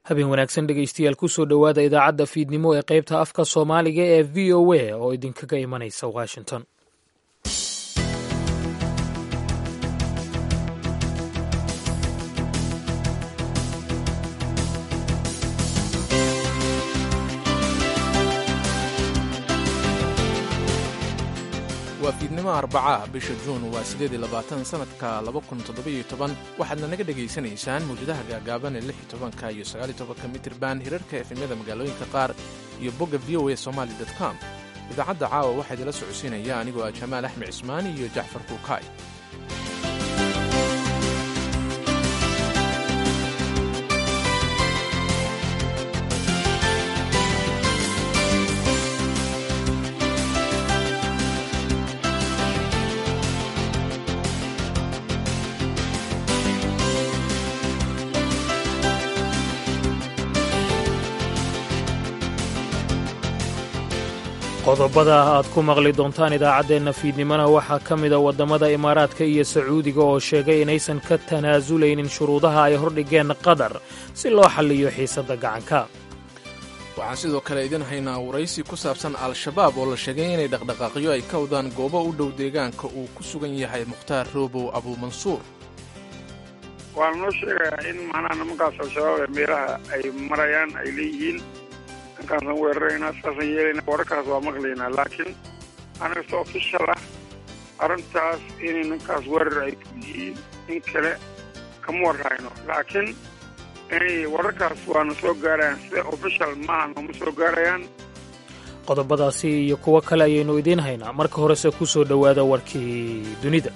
habeen wanaagsan dhegaystayaal kusoo dhowaada idaacadda fiidnimo ee qaybta afka soomaaliga ee v o a oo idinkaga imanaysa washington waa fiidnimo arbacaah bisha juun waa siddeed iyo labaatan sannadka laba kun toddobiyo toban waxaadna naga dhegaysanaysaan mawjadaha gaagaaban ee lix iyo tobanka iyo sagaal iyo tobanka mitirban hirarka efemyada magaalooyinka qaar iyo bogga v o a somali dot com idaacadda caawa waxaa idila socodsiinaya anigoo ah jamaal axmed cismaani iyo jacfar kuukaay qodobada aad ku maqli doontaan idaacaddeenna fiidnimona waxaa ka mida waddamada imaaraadka iyo sacuudiga oo sheegay inaysan ka tanaasulaynin shuruudaha ay hordhigeen qatar si loo xalliyo xiisadda gacanka waxaan sidoo kale idin haynaa waraysi ku saabsan al-shabaab oo la sheegay inay dhaqdhaqaaqyo ay ka wadaan goobo u dhow deegaanka uu ku sugan yahay mukhtaar roobow abuumansuur waana noo sheegayaa in macnaha nimankaas al-shabaab ee meelaha ay marayaan ay leeyihiin ninkaasaan weeraraynaa saasaan yeelaynaa wararkaas waa maqlaynaa laakiin anaga si ofishal ah arrintaas inay ninkaas weerar ay ku yihiin in kale kama warhayno laakiin inay wararkaas waana soo gaarayaan sida ofishal maaha nooma soo gaarayaan qodobadaasi iyo kuwo kale ayaynu idiin haynaa marka horese ku soo dhowaada warkii dunida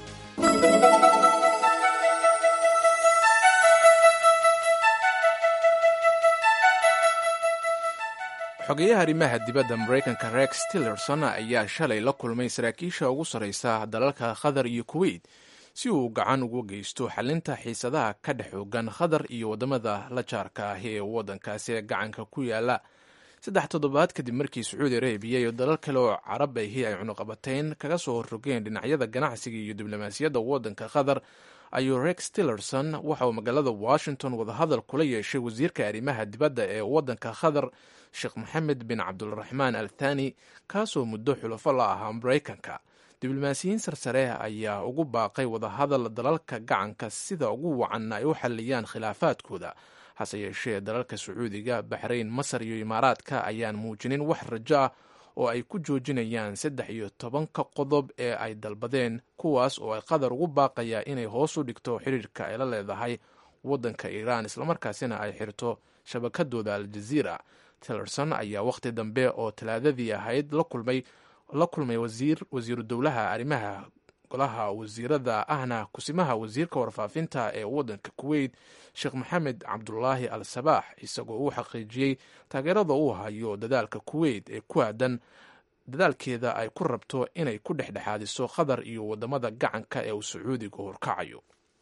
xogeyaha arrimaha dibadda maraykanka rex tillerson ayaa shalay la kulmay saraakiisha ugu sarraysa dalalka qatar iyo kuweyt si uu gacan ugu geysto xalinta xiisadaha ka dhex xoogan qatar iyo waddamada la jaarka ah ee waddankaasi ee gacanka ku yaala saddex toddobaad kadib markii sacuudi arabiya iyo dalal kale oo carab ahi ay cunuqabatayn kaga soo horrogeen dhinacyada ganacsiga iyo diblomaasiyadda waddanka qatar ayuu rex tillerson waxa uu magaalada washington wadahadal kula yeeshay wasiirka arrimaha dibadda ee waddanka qatar sheekh moxamed bin cabdulraxmaan al thani kaasoo muddo xulafo la ahaa maraykanka diblomaasiyiin sarsare ayaa ugu baaqay wadahadal dalalka gacanka sida ugu wacan ay u xalliyaan khilaafaadkooda hase yeeshee dalalka sacuudiga baxrayn masar iyo imaaraadka ayaan muujinin wax rajo ah oo ay ku joojinayaan saddex iyo tobanka qodob ee ay dalbadeen kuwaas oo ay qatar ugu baaqayaa inay hoos u dhigto xiriirka ay la leedahay waddanka iiraan islamarkaasina ay xirto shabakadooda aljaziira tillerson ayaa wakhti dambe oo talaadadii ahayd la kulmay la kulmay wasiir wasiiru dowlaha arrimaha golaha wasiirada ahna kusimaha wasiirka warfaafinta ee waddanka kuweyt sheekh maxamed cabdulaahi al sabaax isagoo uu xaqiijiyey taageerada uu hayo dadaalka kuweyt ee ku aadan dadaalkeeda ay ku rabto inay ku dhexdhexaadiso qatar iyo waddamada gacanka ee uu sacuudiga horkacayo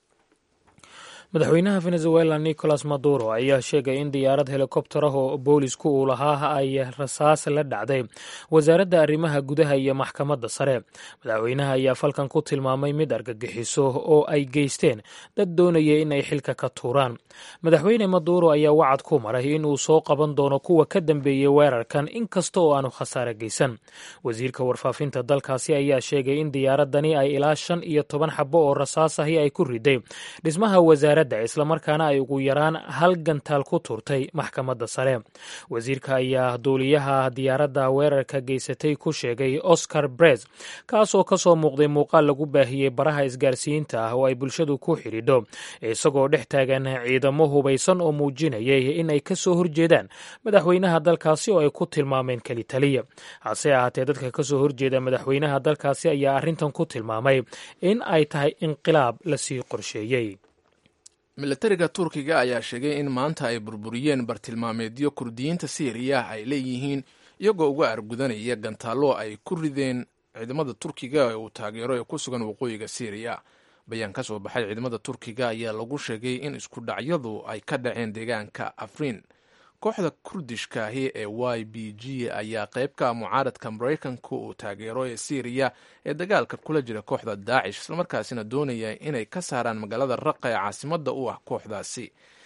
madaxweynaha venezuela nicolas maduro ayaa sheegay in diyaarad helikobtar ah oo boolisku uu lahaa ay rasaas la dhacday wasaaradda arrimaha gudaha iyo maxkamadda sare madaxweynaha ayaa falkan ku tilmaamay mid argagixiso oo ay geysteen dad doonaya in ay xilka ka tuuraan madaxweyne maduro ayaa wacad ku maray inuu soo qaban doono kuwa ka dambeeyey weerarkan inkasta oo aanu khasaare geysan wasiirka warfaafinta dalkaasi ayaa sheegay in diyaaradani ay ilaa shan iyo toban xabo oo rasaas ahi ay ku riday dhismaha wasaaradda islamarkaana ay ugu yaraan hal gantaal ku turtay maxkamadda sare wasiirka ayaa duuliyaha diyaaradda weerarka geysatay ku sheegay oscar brez kaasoo ka soo muuqday muuqaal lagu baahiyey baraha isgaarsiinta ah oo ay bulshadu ku xidhiidho isagoo dhex taagan ciidamo hubaysan oo muujinayay in ay ka soo horjeedaan madaxweynaha dalkaasi oo ay ku tilmaameen keli taliya hase ahaatee dadka ka soo horjeeda madaxweynaha dalkaasi ayaa arrintan ku tilmaamay in ay tahay inqilaab lasii qorsheeyey milatariga turkiga ayaa sheegay in maanta ay burburiyeen bartilmaameedyo kurdiyiinta siiriya ay leeyihiin iyagoo uga argudanaya gantaallo ay ku rideen ciidamada turkiga ee uu taageero ee ku sugan waqooyiga siiriya bayaan ka soo baxay ciidamada turkiga ayaa lagu sheegay in isku dhacyadu ay ka dhaceen deegaanka afriin kooxda kurdishka ahi ee y b g ayaa qayb ka ah mucaaradka maraykanka uu taageero ee syriya ee dagaalka kula jira kooxda daacish islamarkaasina doonaya inay ka saaraan magaalada raqa ee caasimadda u ah kooxdaasi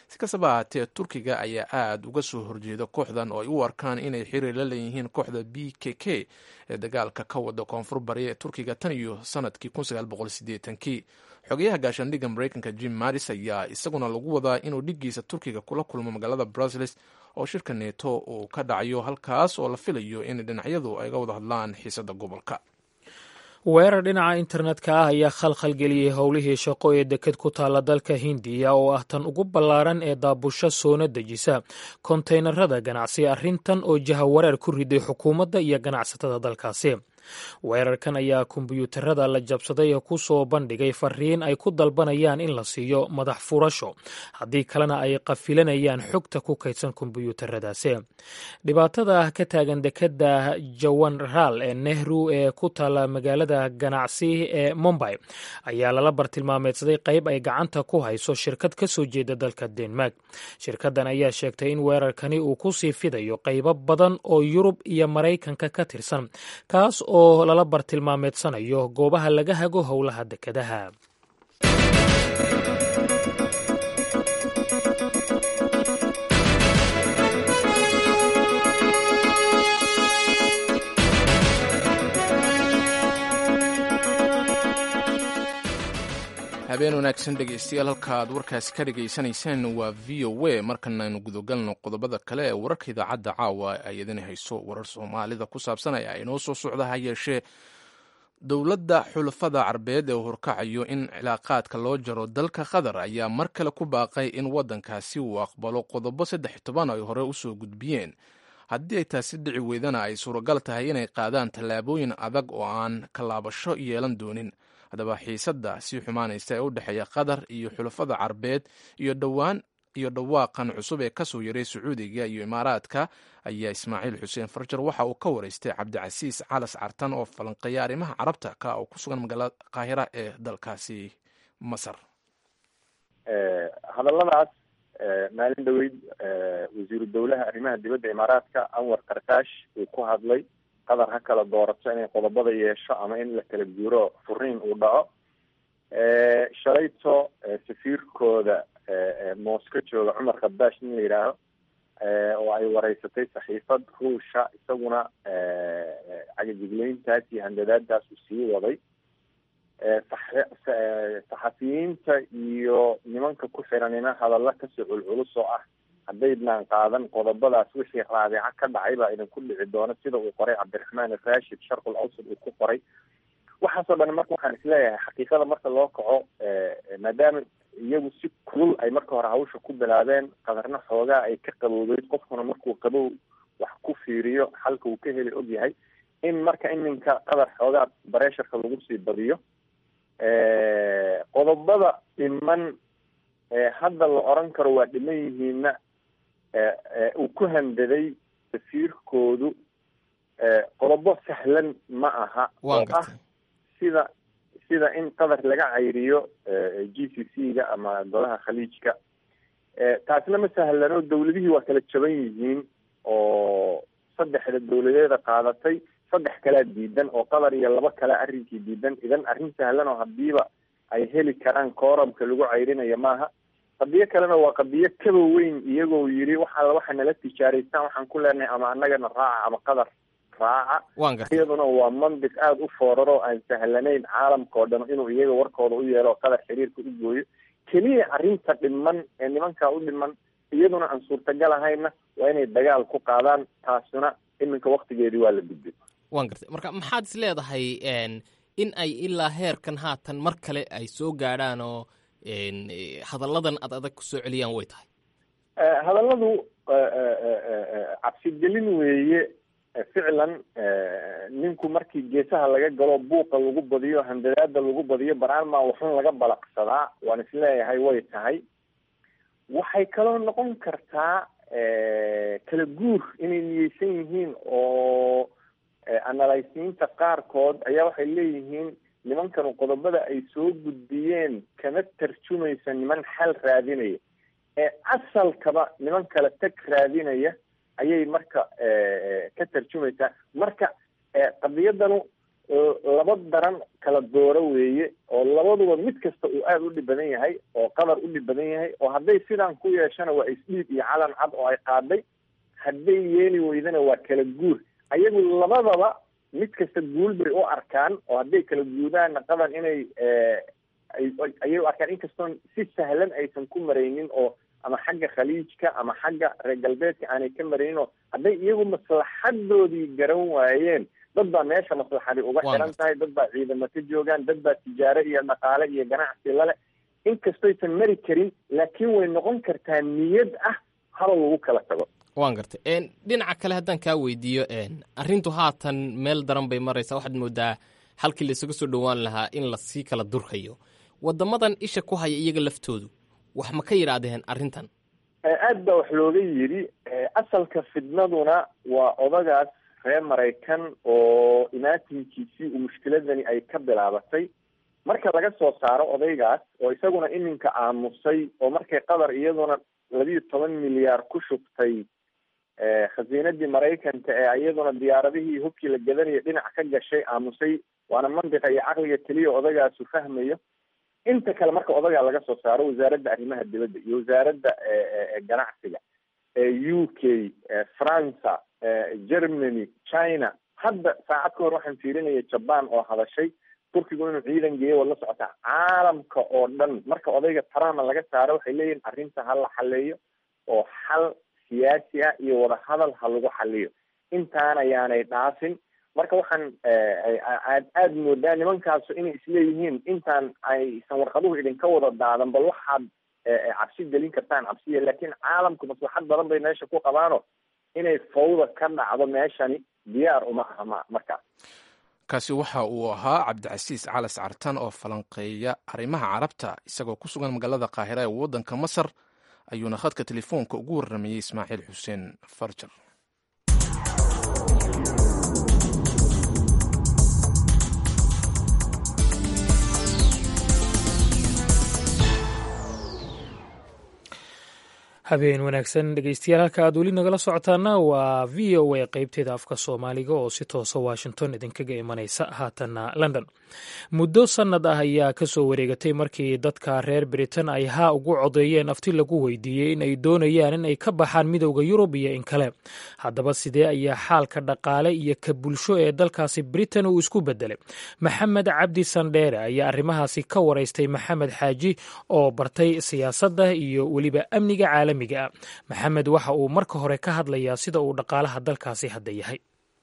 si kastaba ahaatee turkiga ayaa aada uga soo horjeeda kooxdan oo ay u arkaan inay xiriir la leeyihiin kooxda b k k ee dagaalka ka wada koonfur bari ee turkiga tan iyo sanadkii kii xogeyaha gaashaandhigga mareykanka jim maris ayaa isaguna lagu wadaa inuu dhiggiisa turkiga kula kulmo magaalada bruseles oo shirka neeto uu ka dhacayo halkaas oo la filayo in dhinacyadu ay ga wada hadlaan xiisada gobolka weerar dhinaca internetka ah ayaa khalkhal geliyey howlihii shaqo ee deked ku taalla dalka hindiya oo ah tan ugu ballaaran ee daabusho soona dejisa kontaynarada ganacsi arrintan oo jahawareer ku riday xukuumadda iyo ganacsatada dalkaasi weerarkan ayaa kombiyuutarada la jabsaday ee ku soo bandhigay fariin ay ku dalbanayaan in la siiyo madax furasho haddii kalena ay qafilanayaan xogta ku kaydsan kombiyuutaradaasi dhibaatada ka taagan dekeda jawanral ee nehru ee ku taalla magaalada ganacsi ee mumbay ayaa lala bartilmaameedsaday qayb ay gacanta ku hayso shirkad ka soo jeeda dalka denmark shirkaddan ayaa sheegtay in weerarkani uu ku sii fidayo qaybo badan oo yurub iyo maraykanka ka tirsan kaas oo lala bartilmaameedsanayo goobaha laga hago howlaha dekedaha habeen wanaagsan dhegeystayaal halka aad warkaasi ka dhagaysanaysaan waa v o a markana aynu gudagalno qodobada kale ee wararka idaacadda caawa ay idin hayso warar soomaalida ku saabsan ayaa inoo soo socda ha yeeshee dowladda xulafada carbeed ee uu horkacayo in cilaaqaadka loo jaro dalka qatar ayaa mar kale ku baaqay in waddankaasi uu aqbalo qodobo saddex toban ay hore usoo gudbiyeen haddii ay taasi dhici weydana ay suuragal tahay inay qaadaan tallaabooyin adag oo aan kalaabasho yeelan doonin haddaba xiisadda sii xumaanaysa ee u dhexeeya qatar iyo xulafada carbeed iyo dhowaan iyo dhawaaqan cusub ee kasoo yaray sacuudiga iyo imaaraadka ayaa ismaaciil xuseen farjar waxa uu ka waraystay cabdicasiis calas cartan oo falanqeeya arrimaha carabta ka oo ku sugan magaalada qaahira ee dalkaasi masar hadalladaas maalin dhaweyd wasiiru dowlaha arrimaha dibadda imaaraadka anwar karkaash uu ku hadlay qatar ha kala doorato inay qodobada yeesho ama in la kala guuro furiin uu dhaco shalayto safiirkooda mosco jooga cumar khadaash nin la yidhaaho oo ay wareysatay saxiifad ruusha isaguna cagajigleyntaas iyo handadaadaas uu sii waday saxafiyiinta iyo nimanka ku xiranina hadalla kasoo culculus oo ah haddaydnaan qaadan qodobadaas wixii raabica ka dhacay baa idinku dhici doona sida uu qoray cabdiraxmaan rashid sharqul awsad uu ku qoray waxaasoo dhan marka waxaan isleeyahay xaqiiqada marka loo kaco maadaama iyagu si kulul ay marka hore hawsha ku bilaabeen qadarna xoogaa ay ka qabowdeyd qofkuna markuu qabow wax ku fiiriyo xalka uu ka heli og yahay in marka iminka qadar xoogaa bareesharka lagu sii badiyo qodobada dhiman hadda la oran karo waa dhiman yihiinna uu ku handaday safiirkoodu qodobo sahlan ma aha oo ah sida sida in qatar laga cayriyo g c c ga ama golaha khaliijka taasna ma sahlano dawladihii waa kala jaban yihiin oo saddexda dawladeeda qaadatay saddex kalea diidan oo qatar iyo laba kale arrinkii diidan idan arrin sahlan oo hadiiba ay heli karaan koorabka lagu cayrinayo maaha qadiyo kalena waa qadiyo kaba weyn iyagoo yidhi waxaa waxa nala tijaaraystaan waxaan ku leenahay ama annagana raaca ama qatar raaca iyaduna waa mandiq aada u fooraro aan sahlanayn caalamka oo dhan inuu iyaga warkooda u yeelo qatar xiriirka u gooyo keliya arrinta dhiman ee nimankaa u dhiman iyaduna aan suurtagal ahayna waa inay dagaal ku qaadaan taasuna iminka waktigeedii waa la gudbay waan gartay marka maxaad is leedahay in ay ilaa heerkan haatan mar kale ay soo gaadhaan oo hadalladan ad adag ku soo celiyaan way tahay hadalladu cabsigelin weeye ficlan ninku markii geesaha laga galo buuqa lagu badiyo handadaada lagu badiyo baraalmaa waxun laga balaqsadaa waan isleeyahay way tahay waxay kaloo noqon kartaa kala guur inay niyeysan yihiin oo analysiinta qaarkood ayaa waxay leeyihiin nimankanu qodobada ay soo gudbiyeen kama tarjumaysa niman xal raadinaya ee asalkaba niman kale tag raadinaya ayay marka ka tarjumaysaa marka qadiyadanu laba daran kala dooro weeye oo labaduba mid kasta uu aada u dhib badan yahay oo qatar u dhib badan yahay oo hadday sidaan ku yeeshana waa isdhiib iyo calan cad oo ay qaaday hadday yeeli weydana waa kala guur ayagu labadaba mid kasta guulbay u arkaan oo hadday kala guudaanna qadan inay ayay u arkaan inkastoon si sahlan aysan ku maraynin oo ama xagga khaliijka ama xagga reer galbeedka aanay ka maraynin oo hadday iyagu maslaxadoodii garan waayeen dad baa meesha maslaxadi uga xiran tahay dad baa ciidamo ka joogaan dad baa tijaaro iyo dhaqaale iyo ganacsi lale inkastoysan mari karin laakiin way noqon kartaa niyad ah haba lagu kala tago waan gartay dhinaca kale haddaan kaa weydiiyo arrintu haatan meel daran bay maraysaa waxaad moodaa halkii la isaga soo dhowaan lahaa in lasii kala durkayo waddamadan isha ku haya iyaga laftoodu wax ma ka yidhaahdeen arrintan aad baa wax looga yidhi asalka fidnaduna waa odagaas reer maraykan oo imaatinkiisii uu mushkiladani ay ka bilaabatay marka laga soo saaro odaygaas oo isaguna iminka aamusay oo markay qatar iyaduna labiiyo toban milyaar ku shubtay khasiinadii maraykanka ee iyaduna diyaaradihii hubkii la gadanaya dhinac ka gashay aamusay waana mandiqa iyo caqliga keliya odagaasu fahmayo inta kale marka odagaa laga soo saaro wasaaradda arrimaha dibadda iyo wasaaradda ganacsiga u k franca germany china hadda saacad ka hor waxaan fiirinaya jaban oo hadashay turkigu inuu ciidan geeyo wad la socotaa caalamka oo dhan marka odayga trump laga saaro waxay leeyihin arrinta ha la xaleeyo oo xal siyaasi ah iyo wadahadal ha lagu xaliyo intaan ayaanay dhaafin marka waxaan aad aada moodaa nimankaasu inay isleeyihiin intaan aysan warqaduhu idinka wada daadan bal waxaad cabsi gelin kartaan cabsiya laakiin caalamku maslaxad badan bay meesha ku qabaano inay fawda ka dhacdo meeshani diyaar uma aha ma markaas kaasi waxa uu ahaa cabdicasiis calas cartan oo falanqeeya arrimaha carabta isagoo ku sugan magaalada qaahira ee waddanka masar ayuuna khadka telefoonka ugu warramayey ismaaciil xuseen farjar habeen wanaagsan dhegeystayaal halka aad weli nagala socotaana waa v o a qeybteeda afka soomaaliga oo si toosa washington idinkaga imanaysa haatanna london muddo sannad ah ayaa kasoo wareegatay markii dadka reer britain ay haa ugu codeeyeen afti lagu weydiiyey in ay doonayaan in ay ka baxaan midowda yurub iyo in kale haddaba sidee ayaa xaalka dhaqaale iyo ka bulsho ee dalkaasi britain uu isku bedelay maxamed cabdi sandheere ayaa arrimahaasi ka waraystay maxamed xaaji oo bartay siyaasadda iyo weliba amniga caalami maxamed waxa uu marka hore ka hadlayaa sida uu dhaqaalaha dalkaasi hadda yahay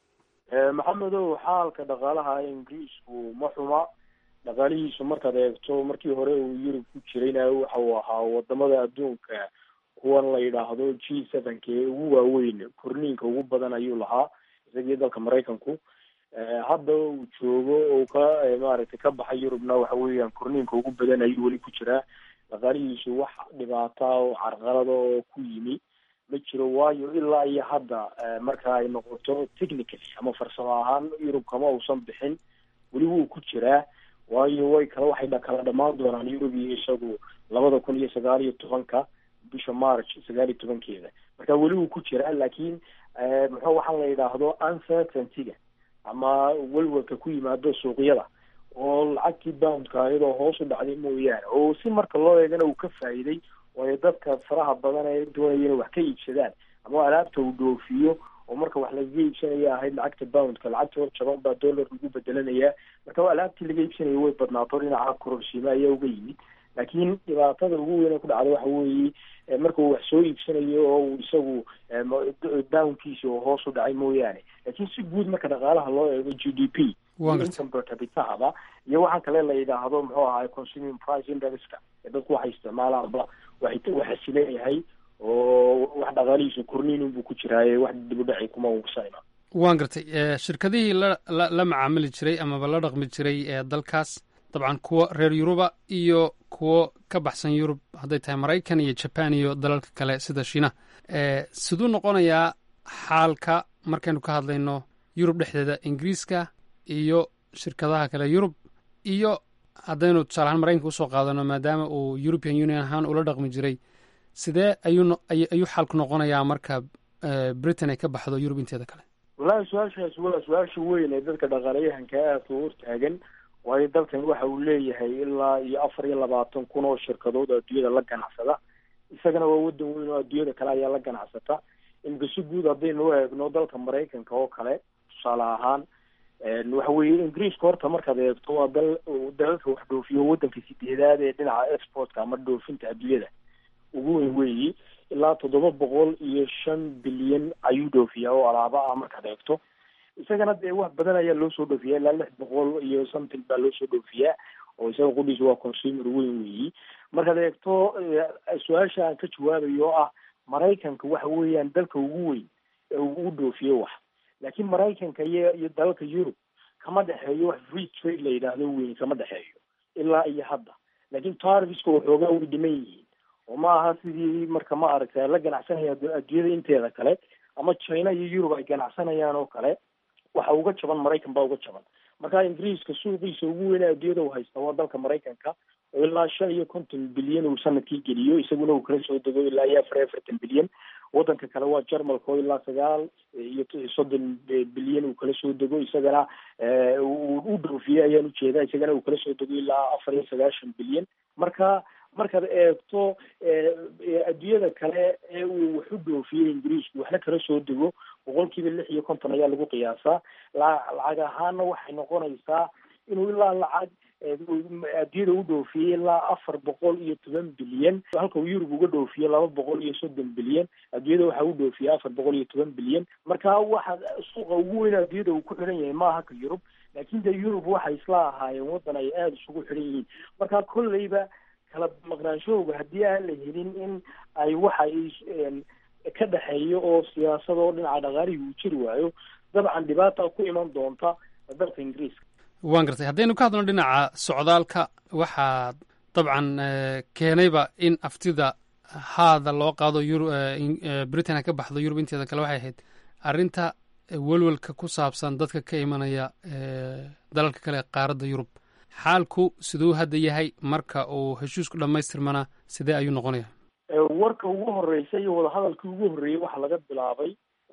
maxamedow xaalka dhaqaalaha ingiriisku ma xuma dhaqaalihiisu markaad eegto markii hore uu yurub ku jirayna waxa uu ahaa wadamada adduunka kuwan la yidhaahdo g sevenka ee ugu waaweyn korniinka ugu badan ayuu lahaa isagii dalka maraykanku hadda uu joogo oo ka maaragtay ka baxay yurubna waxa weeyaan korniinka ugu badan ayuu weli ku jiraa dhaqaalihiisu wax dhibaata oo carqalada oo ku yimi ma jiro waayo ilaa iyo hadda marka ay noqoto technically ama farsamo ahaan yurub kama uusan bixin weli wuu ku jiraa waayo way kala waxay kala dhamaan doonaan yurub iyo isagu labada kun iyo sagaal iyo tobanka bisha march sagaal iyo tobankeeda marka weli wuu ku jiraa laakiin muxuu waxaan la yidhaahdo uncertaintyga ama welwelka ku yimaado suuqyada oo lacagtii boundka iyadoo hoos u dhacday mooyaane oo si marka loo eegana uu ka faa'iiday waayo dadka faraha badan ee doonaya inay wax ka iibsadaan ama alaabta uu dhoofiyo oo marka wax lagaga iibsanaya ahayd lacagta boundka lacagta hor jaban baa dollar lagu bedelanayaa marka alaabtii laga iibsanaya way badnaato dhinaca kororsiima ayaa uga yimid laakiin dhibaatada ugu weyn ee ku dhacda waxa weeye marka uu wax soo iibsanayo oo uu isagu boundkiisa oo hoos u dhacay mooyaane laakiin si guud marka dhaqaalaha loo eego g d p income per capitahaba iyo waxaan kale la yidhaahdo muxuu ahaay consuming price indexka ee dadku waxay isticmaalaanba waxay waxa sileeyahay oo wax dhaqaalihiisu korniin buu ku jiraaye wax dibudhaci kuma uusayna waan gartay shirkadihii la la macaamili jiray amaba la dhaqmi jiray ee dalkaas dabcan kuwo reer yuruba iyo kuwo ka baxsan yurub hadday tahay maraykan iyo jaban iyo dalalka kale sida shiinaha siduu noqonayaa xaalka markaynu ka hadlayno yurub dhexdeeda ingiriiska iyo shirkadaha kale yurub iyo haddaynu tusaalahaan maraykanka usoo qaadano maadaama uu european union ahaan ula dhaqmi jiray sidee ayuu ayuu xaalku noqonayaa marka britain ay ka baxdo yurub inteeda kale wallaahi su-aashaas waa su-aasha weyn ee dadka dhaqaalayahanka aadka u hortaagan waayo dalkan waxa uu leeyahay ilaa iyo afar iyo labaatan kun oo shirkadood oo adduunyada la ganacsada isagana waa wadan weyn oo adduunyada kale ayaa la ganacsata imika si guud haddaynu u eegno dalka maraykanka oo kale tusaale ahaan waxa weeye ingiriiska horta markaad eegto waa dal dalalka wax dhoofiyo wadanka sideedaad ee dhinaca exportka ama dhoofinta adduunyada ugu weyn weeyi ilaa toddoba boqol iyo shan bilyan ayuu dhoofiyaa oo alaaba ah markaad eegto isagana dee wax badan ayaa loo soo dhoofiyaa ilaa lix boqol iyo something baa loo soo dhoofiyaa oo isaga qudhiisa waa consumer weyn weeyi markaad eegto su-aasha aan ka jawaabayo oo ah maraykanka waxa weeyaan dalka ugu weyn ee uu dhoofiyo wax laakiin maraykanka iyo iyo dalalka yurub kama dhexeeyo wax free trade la yidhaahdo weyn kama dhexeeyo ilaa iyo hadda laakiin tarviska waxoogaa way dhiman yihiin oo ma aha sidii marka ma aragta la ganacsanaya adduunyada inteeda kale ama china iyo yurub ay ganacsanayaan oo kale waxa uga jaban maraykan baa uga jaban marka ingiriiska suuqiisa ugu weyn ee adduunyada u haysta waa dalka maraykanka oo ilaa shan iyo konton bilyan uu sanadkii geliyo isaguna uu kala soo dego ilaa iyo afar iyo afartan bilyan wadanka kale waa jarmalka oo ilaa sagaal iyo soddon bilyan uu kala soo dego isagana u dhoofiye ayaan ujeedaa isagana uu kala soo dego ilaa afar iyo sagaashan bilyan marka markaad eegto adduunyada kale ee uu wax u dhoofiyey ingiriisku waxna kala soo dego boqol kiiba lix iyo konton ayaa lagu qiyaasaa lacag ahaana waxay noqonaysaa inuu ilaa lacag adduunyada u dhoofiyey ilaa afar boqol iyo toban bilyan halka uu yurub uga dhoofiyo laba boqol iyo soddon bilyan adduunyada waxa u dhoofiya afar boqol iyo toban bilyan marka waxa suuqa ugu weyn adduunyada uu ku xidhan yahay maaha ka yurub laakiin dee yurub waxay isla ahaayeen waddan ay aada isugu xidhan yihiin marka kolleyba kala maqnaanshahooga haddii aan la helin in ay waxa ka dhexeeyo oo siyaasad oo dhinaca dhaqaalihii uu jiri waayo dabcan dhibaata ku iman doonta dalka ingiriiska waan gartay haddaynu ka hadlno dhinaca socdaalka waxaa dabcan keenayba in aftida haada loo qaado britain ha ka baxdo yurub inteeda kale waxay ahayd arrinta welwelka ku saabsan dadka ka imanaya dalalka kale qaaradda yurub xaalku siduu hadda yahay marka uu heshiisku dhammaystirmana sidee ayuu noqonaya warka ugu horreysay iyo wadahadalkii ugu horreeyey waxaa laga bilaabay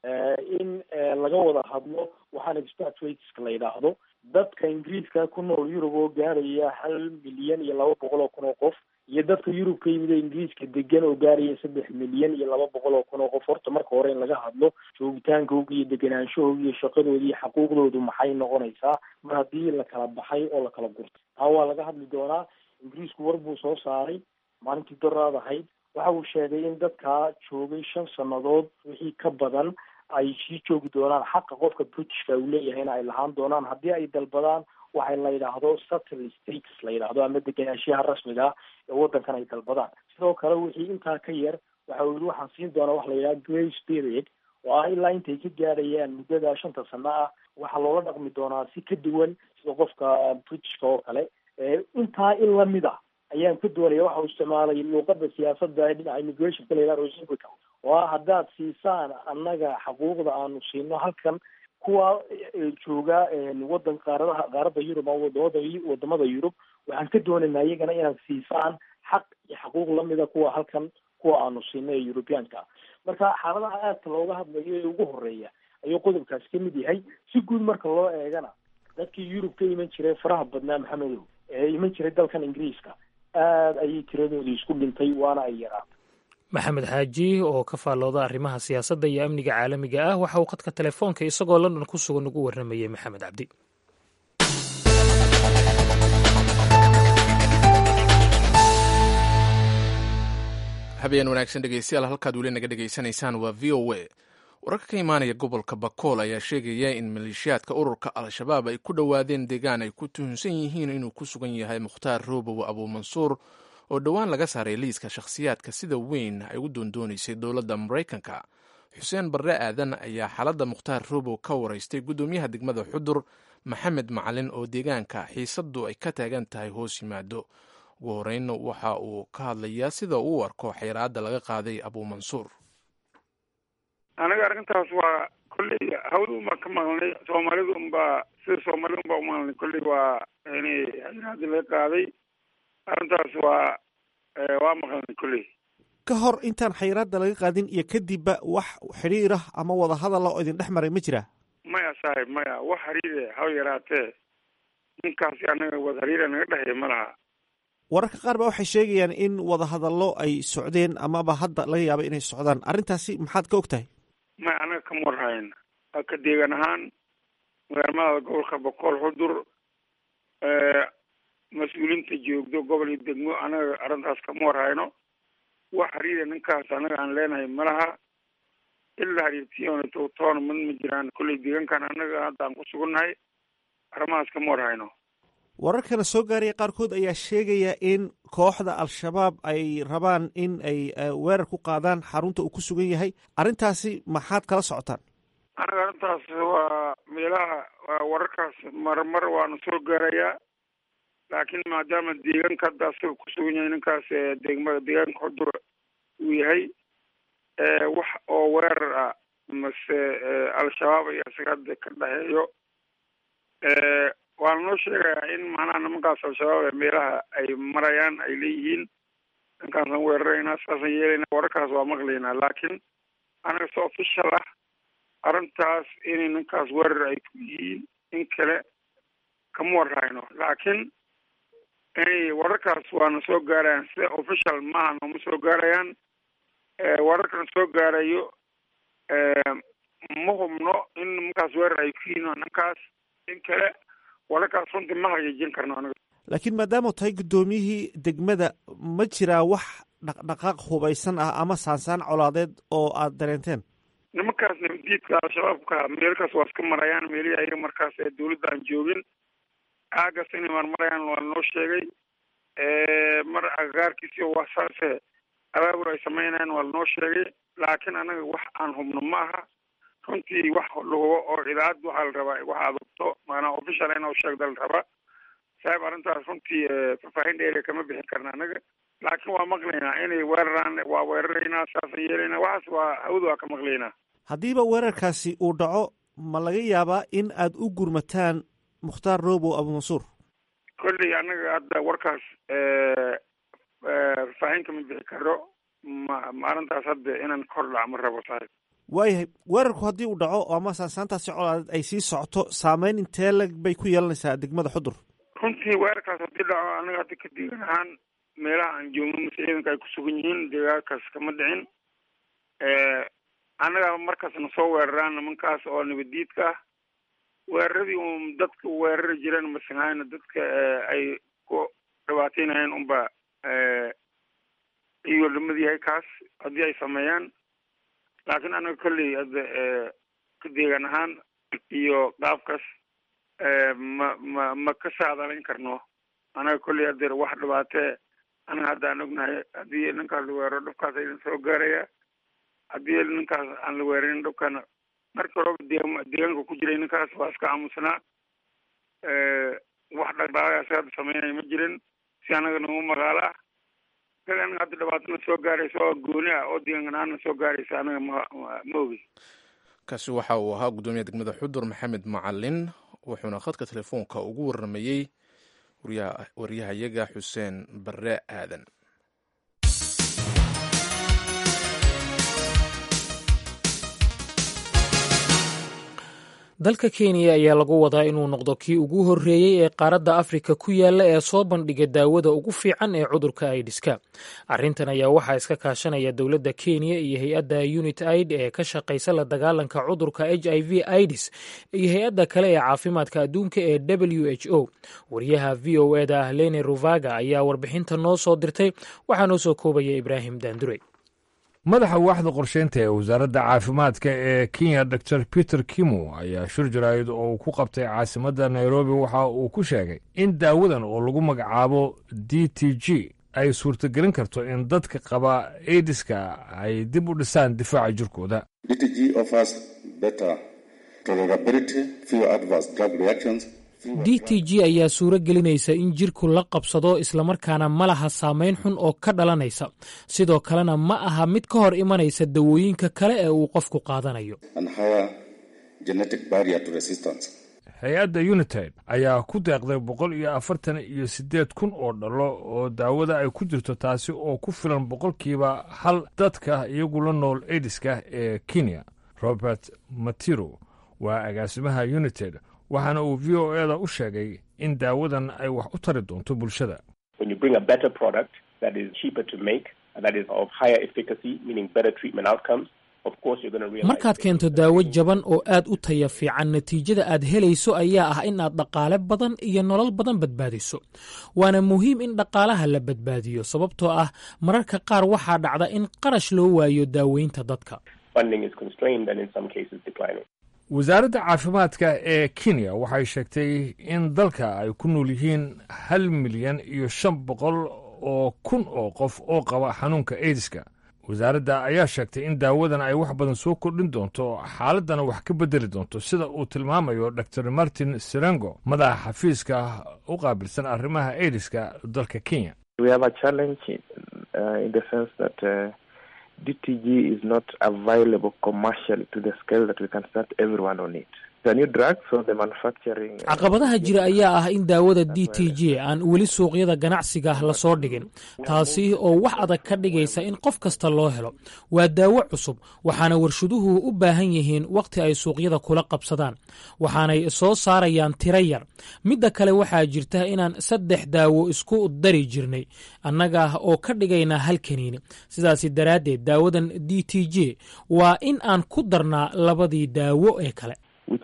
in laga wada hadlo waxaan expatriateska la yidhaahdo dadka ingiriiska ku nool yurub oo gaaraya hal milyan iyo laba boqol oo kun oo qof iyo dadka yurub ka yimid ee ingiriiska degan oo gaaraya saddex milyan iyo laba boqol oo kun oo qof horta marka hore in laga hadlo joogitaankooga iyo deganaanshahooga iyo shaqadooda iyo xaquuqdoodu maxay noqonaysaa mar haddii la kala baxay oo la kala gurtay taa waa laga hadli doonaa ingiriisku war buu soo saaray maalintii doraad ahayd waxa uu sheegay in dadkaa joogay shan sannadood wixii ka badan ay sii joogi doonaan xaqa qofka britishka uu leeyahayna ay lahaan doonaan haddii ay dalbadaan waxay la yidhaahdo settle states la yidhaahdo ama deganaanshiyaha rasmiga ah ee waddankan ay dalbadaan sidoo kale wixii intaa ka yar waxa uu yihi waxaan siin doonaa waxa la yidhaha grace period oo ah ilaa intay ka gaarayaan muddada shanta sano ah waxaa loola dhaqmi doonaa si ka duwan sida qofka britishka oo kale intaa in lamid a ayaan ka doonaya waxa uu isticmaalay luuqada siyaasadda ee dhinaca immigrationka la yidhaha reciprocal oo ah haddaad siisaan annaga xaquuqda aanu siino halkan kuwa jooga wadan qaaradaha qaaradda yurub ama wadamada wadamada yurub waxaan ka doonaynaa iyagana inaad siisaan xaq iyo xaquuq lamida kuwa halkan kuwa aanu siino ee yurubiyaanka marka xaaladaha aadka looga hadlayo ee ugu horeeya ayuu qodobkaasi ka mid yahay si guud marka loo eegana dadkii yurub ka iman jiray faraha badnaa maxamedow ee iman jiray dalkan ingiriiska aada ayay tiradoodii isku dhintay waana ay yaraatay maxamed xaaji oo ka faallooda arrimaha siyaasadda iyo amniga caalamiga ah waxa uu khadka telefoonka isagoo london ku sugan ugu warramayey maxamed cabdi habeen wanaagsan dhegeystayaal halkaad weli naga dhegaysanaysaan waa v o a wararka ka imaanaya gobolka bakool ayaa sheegaya in maleeshiyaadka ururka al-shabaab ay ku dhowaadeen deegaan ay ku tuhunsan yihiin inuu ku sugan yahay mukhtaar roobow abuumansuur oo dhowaan laga saaray liiska shakhsiyaadka sida weyn ay u doondoonaysay dowladda maraykanka xuseen barre aadan ayaa xaaladda mukhtaar roobow ka waraystay guddoomiyaha degmada xudur maxamed macalin oo deegaanka xiisaddu ay ka taagan tahay hoos yimaado ugu horeynna waxa uu ka hadlayaa sida uu u arko xayraadda laga qaaday abuumansuur anaga arrintaas waa kolley hawda unbaa ka maqlnay soomaalida unbaa sida soomaalida unbaa umaqlnay kolley waa yani xayraadda laga qaaday arrintaas waa waa maqlnay kolley ka hor intaan xayraadda laga qaadin iyo kadibba wax xidhiir ah ama wada hadala oo idin dhex maray ma jira maya saaxib maya wax hariire haba yaraatee ninkaasi anaga wada hariira naga dhexeeya ma laha wararka qaar ba waxay sheegayaan in wadahadallo ay socdeen amaba hadda laga yaaba inay socdaan arrintaasi maxaad ka og tahay maya anaga kama warhayn ka deegan ahaan magaalmada gobolka boqol xudur mas-uuliinta joogdo gobol iyo degmo anaga arrintaas kama warhayno wax hariira ninkaas anaga aan leenahay ma laha ilaa hariirtiyoona towtoona mid ma jiraan kolley deegaankan anaga hadda aan ku sugannahay arrimahaas kama warhayno wararkana soo gaaraya qaarkood ayaa sheegaya in kooxda al-shabaab ay rabaan in ay weerar ku qaadaan xarunta uu ku sugan yahay arrintaasi maxaad kala socotaan anaga arrintaas waa meelaha wararkaas marmar waana soo gaarayaa laakiin maadaama deegaanka hadda asaga ku sugan yahay ninkaas degmada deegaanka xudur uu yahay wax oo weerar ah mase al-shabaab iyo isaga hadda ka dhexeeyo waana noo sheegayaa in macnaha nimankaas al-shabaab ee meelaha ay marayaan ay leeyihiin ninkaasaan weeraraynaa saasaan yeelaynaa wararkaas waa maqlaynaa laakiin anaga si official ah arrintaas inay ninkaas weerar ay ku yihiin in kale kama warhayno laakiin inay wararkaas waana soo gaarayaan sida official maaha nooma soo gaarayaan wararkana soo gaarayo ma hubno in nimankaas weerar ay ku yihiin ninkaas in kale wararkaas runtii ma hagaajin karno anaga laakiin maadaama tahay guddoomiyihii degmada ma jiraa wax dhaqdhaqaaq hubaysan ah ama saansaan colaadeed oo aad dareenteen nimankaas nabadiidka al-shabaabka meelkaas waa iska marayaan meelihii ayaga markaas ee dawladda aan joogin aagaas inay marmarayaan waa noo sheegay mar agagaarkiisi waa saase abaabur ay sameynayaan waa lanoo sheegay laakiin anaga wax aan hubno ma aha runtii wax la hubo oo idaacad waxaa la rabaa wax aad hubto maanaa official in u sheegda la rabaa saaib arrintaas runtii faahfaahin dheeriya kama bixin karna anaga laakiin waa maqlaynaa inay weeraraan waa weeraraynaa saasaan yeelaynaa waxaas waa hawada waa ka maqlaynaa haddiiba weerarkaasi uu dhaco ma laga yaabaa in aad u gurmataan mukhtaar robow abumansuur kolley anaga hadda warkaas faahfaahin kama bixi karo ma ma arrintaas hadda inaan kor dhac ma rabo saaib waayahay weerarku haddii uu dhaco ama saansaantaasi colaadeed ay sii socoto saameyn intee lag bay ku yeelanaysaa degmada xudur runtii weerarkaas haddii dhaco anaga hadda ka deegan ahaan meelaha aan joogno mase ciidanka ay ku sugan yihiin deegaankaas kama dhicin annaga markaasna soo weeraraan nimankaas oo nabadiidka ah weeraradii un dadka weerari jireen masanhayna dadka ay ku dhibaateynayeen unba iyo lamid yahay kaas haddii ay sameeyaan laakiin anaga kolley hadda ka deegan ahaan iyo qaabkaas ma ma ma ka saadalayn karno anaga kolley hadeer wax dhibaatee anaga hadda aan ognahay haddii ninkaas la weeraro dhibkaas aydan soo gaaraya haddii ninkaas aan la weerarin dhibkana markii horeba de deegaanka ku jiray ninkaas waa iska aamusnaa wax dhaqdhaqaagaas hadda sameynaya ma jirin si anaga nagu magaalo ah isaga anaga hadda dhibaatana soo gaaraysa oo gooni ah oo deegaanana soo gaaraysa anaga ma ma ogi kaasi waxa uu ahaa guddoomiyaha degmada xudur maxamed macalin wuxuuna khadka telefoonka ugu warramayey waryahayaga xuseen barre aadan dalka kenya ayaa lagu wadaa inuu noqdo kii ugu horreeyey ee qaaradda afrika ku yaalla ee soo bandhiga daawada ugu fiican ee cudurka aidiska arrintan ayaa waxaa iska kaashanaya dowladda kenya iyo hay-adda unit aid ee ka shaqaysa la dagaalanka cudurka h i v idis iyo hay-adda kale ee caafimaadka adduunka ee w h o wariyaha v o e da ah lene ruvaga ayaa warbixinta noo soo dirtay waxaa noo soo koobaya ibraahim daandure madaxa waaxda qorsheynta ee wasaaradda caafimaadka ee kenya dor peter kimo ayaa shir jaraa'id oo uu ku qabtay caasimadda nairobi waxa uu ku sheegay in daawadan oo lagu magacaabo d t g ay suurtagelin karto in dadka qaba aidiska ay dib u dhisaan difaaca jirkooda d t g ayaa suuro gelinaysa in jirku la qabsado islamarkaana ma laha saameyn xun oo ka dhalanaysa sidoo kalena ma aha mid ka hor imanaysa dawooyinka kale ee uu qofku qaadanayo hay-adda united ayaa ku deeqday boqol iyo afartan iyo siddeed kun oo dhalo oo daawada ay ku jirto taasi oo ku filan boqolkiiba hal dadka iyagu la nool aidiska ee kenya robert matiro waa agaasimaha united waxaana uu v o eda u sheegay in daawadan ay wax u tari doonto bulshada markaad keento daawo jaban oo aad u taya fiican natiijada aad helayso ayaa ah in aad dhaqaale badan iyo nolol badan badbaadiso waana muhiim in dhaqaalaha la badbaadiyo sababtoo ah mararka qaar waxaa dhacda in qarash loo waayo daaweynta dadka wasaaradda caafimaadka ee kenya waxay sheegtay in dalka ay ku nool yihiin hal milyan iyo shan boqol oo kun oo qof oo qaba xanuunka aidiska wasaaradda ayaa sheegtay in daawadan ay wax badan soo kordhin doonto xaaladdana wax ka beddeli doonto sida uu tilmaamayo dor martin sirengo madaxa xafiiska u qaabilsan arrimaha aidiska dalka kenya DTG is not available commercially to the scale that we can start everyone on it. caqabadaha jira ayaa ah in daawada d t j aan weli suuqyada ganacsiga lasoo dhigin taasi oo wax adag ka dhigaysa in qof kasta loo helo waa daawo cusub waxaana warshaduhu u baahan yihiin wakhti ay suuqyada kula qabsadaan waxaanay soo saarayaan tiro yar midda kale waxaa jirta inaan saddex daawo isku dari jirnay annaga oo ka dhigayna hal kaniini sidaasi daraaddeed daawadan d t j waa in aan ku darnaa labadii daawo ee kale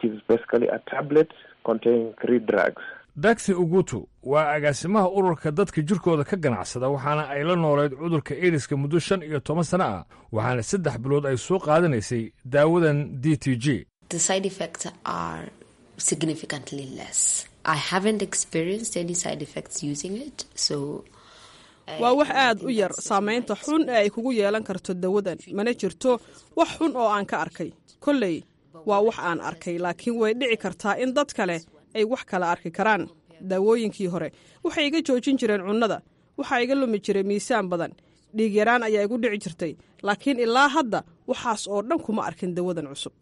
dagsi ugutu waa agaasimaha ururka dadka jirkooda ka ganacsada waxaana ay la noolayd cudurka idiska muddo shan iyo toban sano ah waxaana saddex bilood ay soo qaadanaysay daawadan d t j waa wax aad u yar saamaynta xun ee ay kugu yeelan karto dawadan mana jirto wax xun oo aan ka arkay kolley waa wax aan arkay laakiin way dhici kartaa in dad kale ay wax kala arki karaan daawooyinkii hore waxay iga joojin jireen cunnada waxaa iga lumi jiray miisaan badan dhiig yaraan ayaa igu dhici jirtay laakiin ilaa hadda waxaas oo dhan kuma arkin dawadan cusub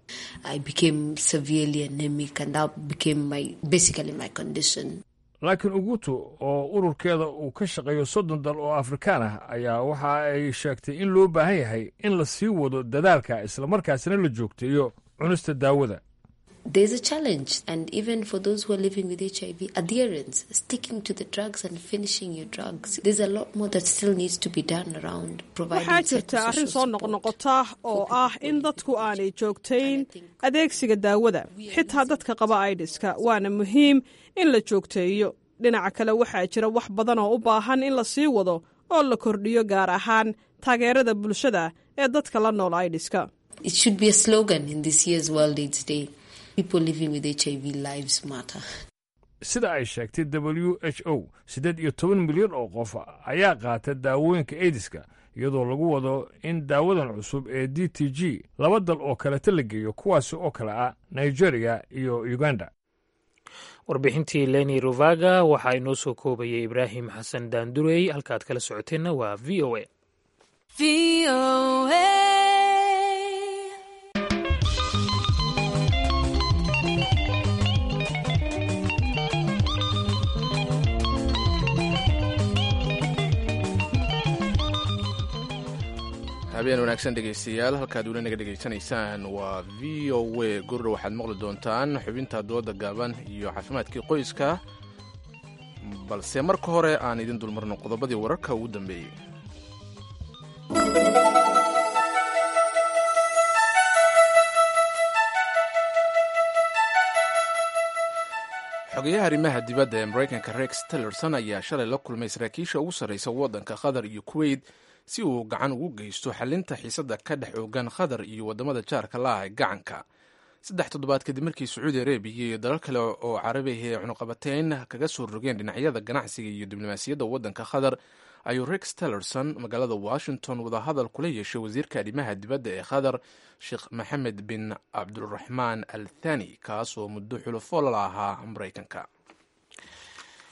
laakiin ugutu oo ururkeeda uu ka shaqeeyo soddon dal oo afrikaan ah ayaa waxa ay sheegtay in loo baahan yahay in la sii wado dadaalka islamarkaasina la joogteeyo cunista daawada There's a challenge, and even for those who are living with HIV, adherence, sticking to the drugs and finishing your drugs. There's a lot more that still needs to be done around providing waxaa jirta arrin soo noqnoqota oo ah in dadku aanay joogtayn adeegsiga daawada xitaa dadka qaba aidiska waana muhiim in la joogteeyo dhinaca kale waxaa jira wax badan oo u baahan in la sii wado oo la kordhiyo gaar ahaan taageerada bulshada ee dadka la nool aidiska It should be a slogan in this year's World AIDS Day. People living with HIV lives matter. sida ay sheegtay w h o siddeed iyo toban milyan oo qof ayaa qaata daawooyinka aidiska iyadoo lagu wado in daawadan cusub ee d t g laba dal oo kaleta la geeyo kuwaasi oo kale ah nigeria iyo uganda warbixintii leni ruvaga waxaa inoo soo koobayay ibraahim xasan daandurey halkaad kala socoteenna waa v o a habeen wanaagsan dhegaystayaal halkaad weli naga dhegaysanaysaan waa v o a gurra waxaad maqli doontaan xubinta dooda gaaban iyo caafimaadkii qoyska balse marka hore aan idin dulmarno qodobadii wararka ugu dambeeyey xogeyaha arrimaha dibadda ee maraykanka rex tillerson ayaa shalay la kulmay saraakiisha ugu sarraysa waddanka qatar iyo kuweyt si uu gacan ugu geysto xalinta xiisadda ka dhex oogan qatar iyo waddamada jaarka la ah ee gacanka saddex toddobaad kadib markii sacuudi arabiya iyo dalal kale oo carabi ay cunuqabateyn kaga soo rogeen dhinacyada ganacsiga iyo diblomaasiyadda waddanka qatar ayuu rex tillerson magaalada washington wadahadal kula yeeshay wasiirka arrimaha dibadda ee qatar sheekh maxamed bin cabduraxmaan al thani kaas oo muddo xulufo la ahaa maraykanka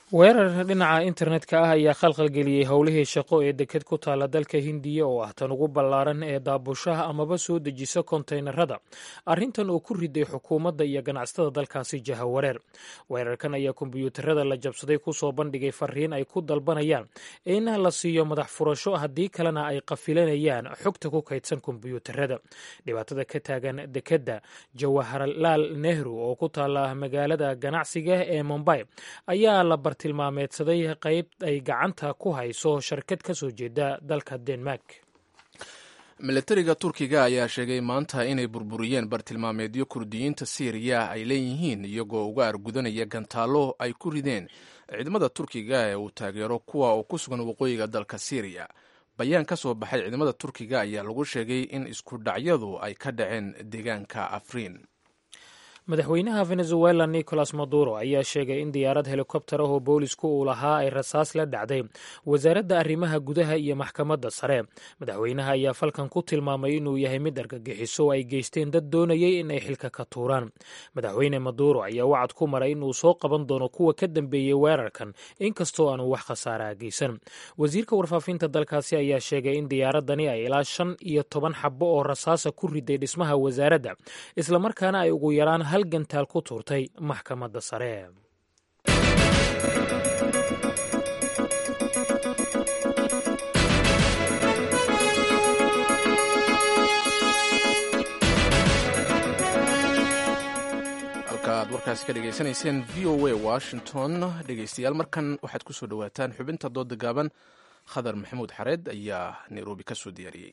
weerar dhinaca internetka ah ayaa khalkhalgeliyey howlihii shaqo ee deked ku taala dalka hindiya oo ah tan ugu ballaaran ee daabushaha amaba soo dejisa kontaynarada arrintan oo ku riday xukuumadda iyo ganacsatada dalkaasi jahawareer weerarkan ayaa kombiyuutarada la jabsaday kusoo bandhigay fariin ay ku dalbanayaan in la siiyo madax furasho haddii kalena ay qafilanayaan xogta ku kaydsan kombiyuutarada dhibaatada ka taagan dekedda jawaharlaal nehru oo ku taala magaalada ganacsiga ee mombay ayaa la tilmaameedsaday qayb ay gacanta ku hayso sharkad ka soo jeeda dalka denmark milatariga turkiga ayaa sheegay maanta inay burburiyeen bartilmaameedyo kurdiyiinta siiriya ay leeyihiin iyagoo uga argudanaya gantaallo ay ku rideen ciidamada turkiga ee uu taageero kuwa oo ku sugan waqooyiga dalka siiriya bayaan ka soo baxay ciidamada turkiga ayaa lagu sheegay in isku dhacyadu ay ka dhaceen deegaanka afriin madaxweynaha venezuela nicolas maduro ayaa sheegay in diyaarad helikobtar ah oo boolisku uu lahaa ay rasaas la dhacday wasaaradda arrimaha gudaha iyo maxkamadda sare madaxweynaha ayaa falkan ku tilmaamay inuu yahay mid argagixiso oo ay geysteen dad doonayay in ay xilka ka tuuraan madaxweyne maduro ayaa wacad ku maray inuu soo qaban doono kuwa ka dambeeyey weerarkan inkastoo aanu wax khasaaraha geysan wasiirka warfaafinta dalkaasi ayaa sheegay in diyaaradani ay ilaa shan iyo toban xabo oo rasaasa ku riday dhismaha wasaaradda islamarkaana ay ugu yaraan hal gantaal ku tuurtay maxkamadda sare halka aad warkaasi ka dhegaysanayseen v o a washington dhegaystayaal markan waxaad ku soo dhowaataan xubinta dooda gaaban khadar maxamuud xareed ayaa nairobi ka soo diyaariyey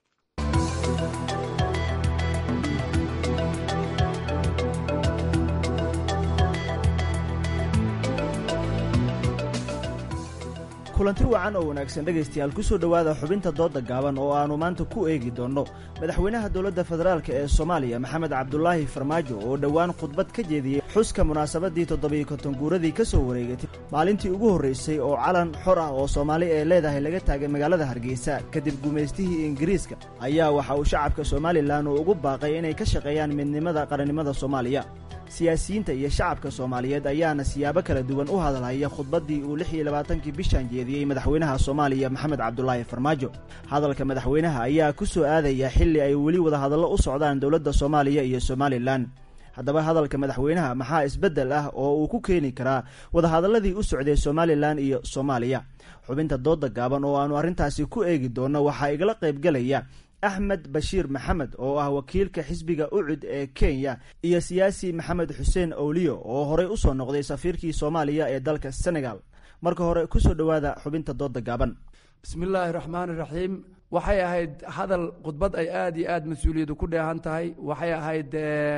kulanti wacan oo wanaagsan dhegaystayaal ku soo dhowaada xubinta doodda gaaban oo aannu maanta ku eegi doonno madaxweynaha dowladda federaalk ee soomaaliya maxamed cabdulaahi farmaajo oo dhowaan khudbad ka jeediyey xuska munaasabaddii toddobiyo konton guuradii ka soo wareegatay maalintii ugu horraysay oo calan xor ah oo soomaali ee leedahay laga taagay magaalada hargeysa kadib gumaystihii ingiriiska ayaa waxa uu shacabka somalilan uu ugu baaqay inay ka shaqeeyaan midnimada qarannimada soomaaliya siyaasiyiinta iyo shacabka soomaaliyeed ayaana siyaabo kala duwan u hadalhaya khudbaddii uu lix iyo labaatankii bishan jeediyey madaxweynaha soomaaliya maxamed cabdulaahi farmaajo hadalka madaxweynaha ayaa ku soo aadaya xilli ay weli wadahadallo u socdaan dowladda soomaaliya iyo somalilan haddaba hadalka madaxweynaha maxaa isbeddel ah oo uu ku keeni karaa wadahadalladii u socday somalilan iyo soomaaliya xubinta doodda gaaban oo aannu arrintaasi ku eegi doonno waxaa igala qaybgelaya axmed bashiir maxamed oo ah wakiilka xisbiga ucud ee kenya iyo siyaasi maxamed xuseen owliyo oo horey u soo noqday safiirkii soomaaliya ee dalka senegal marka hore ku soo dhowaada xubinta doodda gaaban bismillaahi raxmaan iraxiim waxay ahayd hadal khudbad ay aad iyo aad mas-uuliyadu ku dheehan tahay waxay ahayd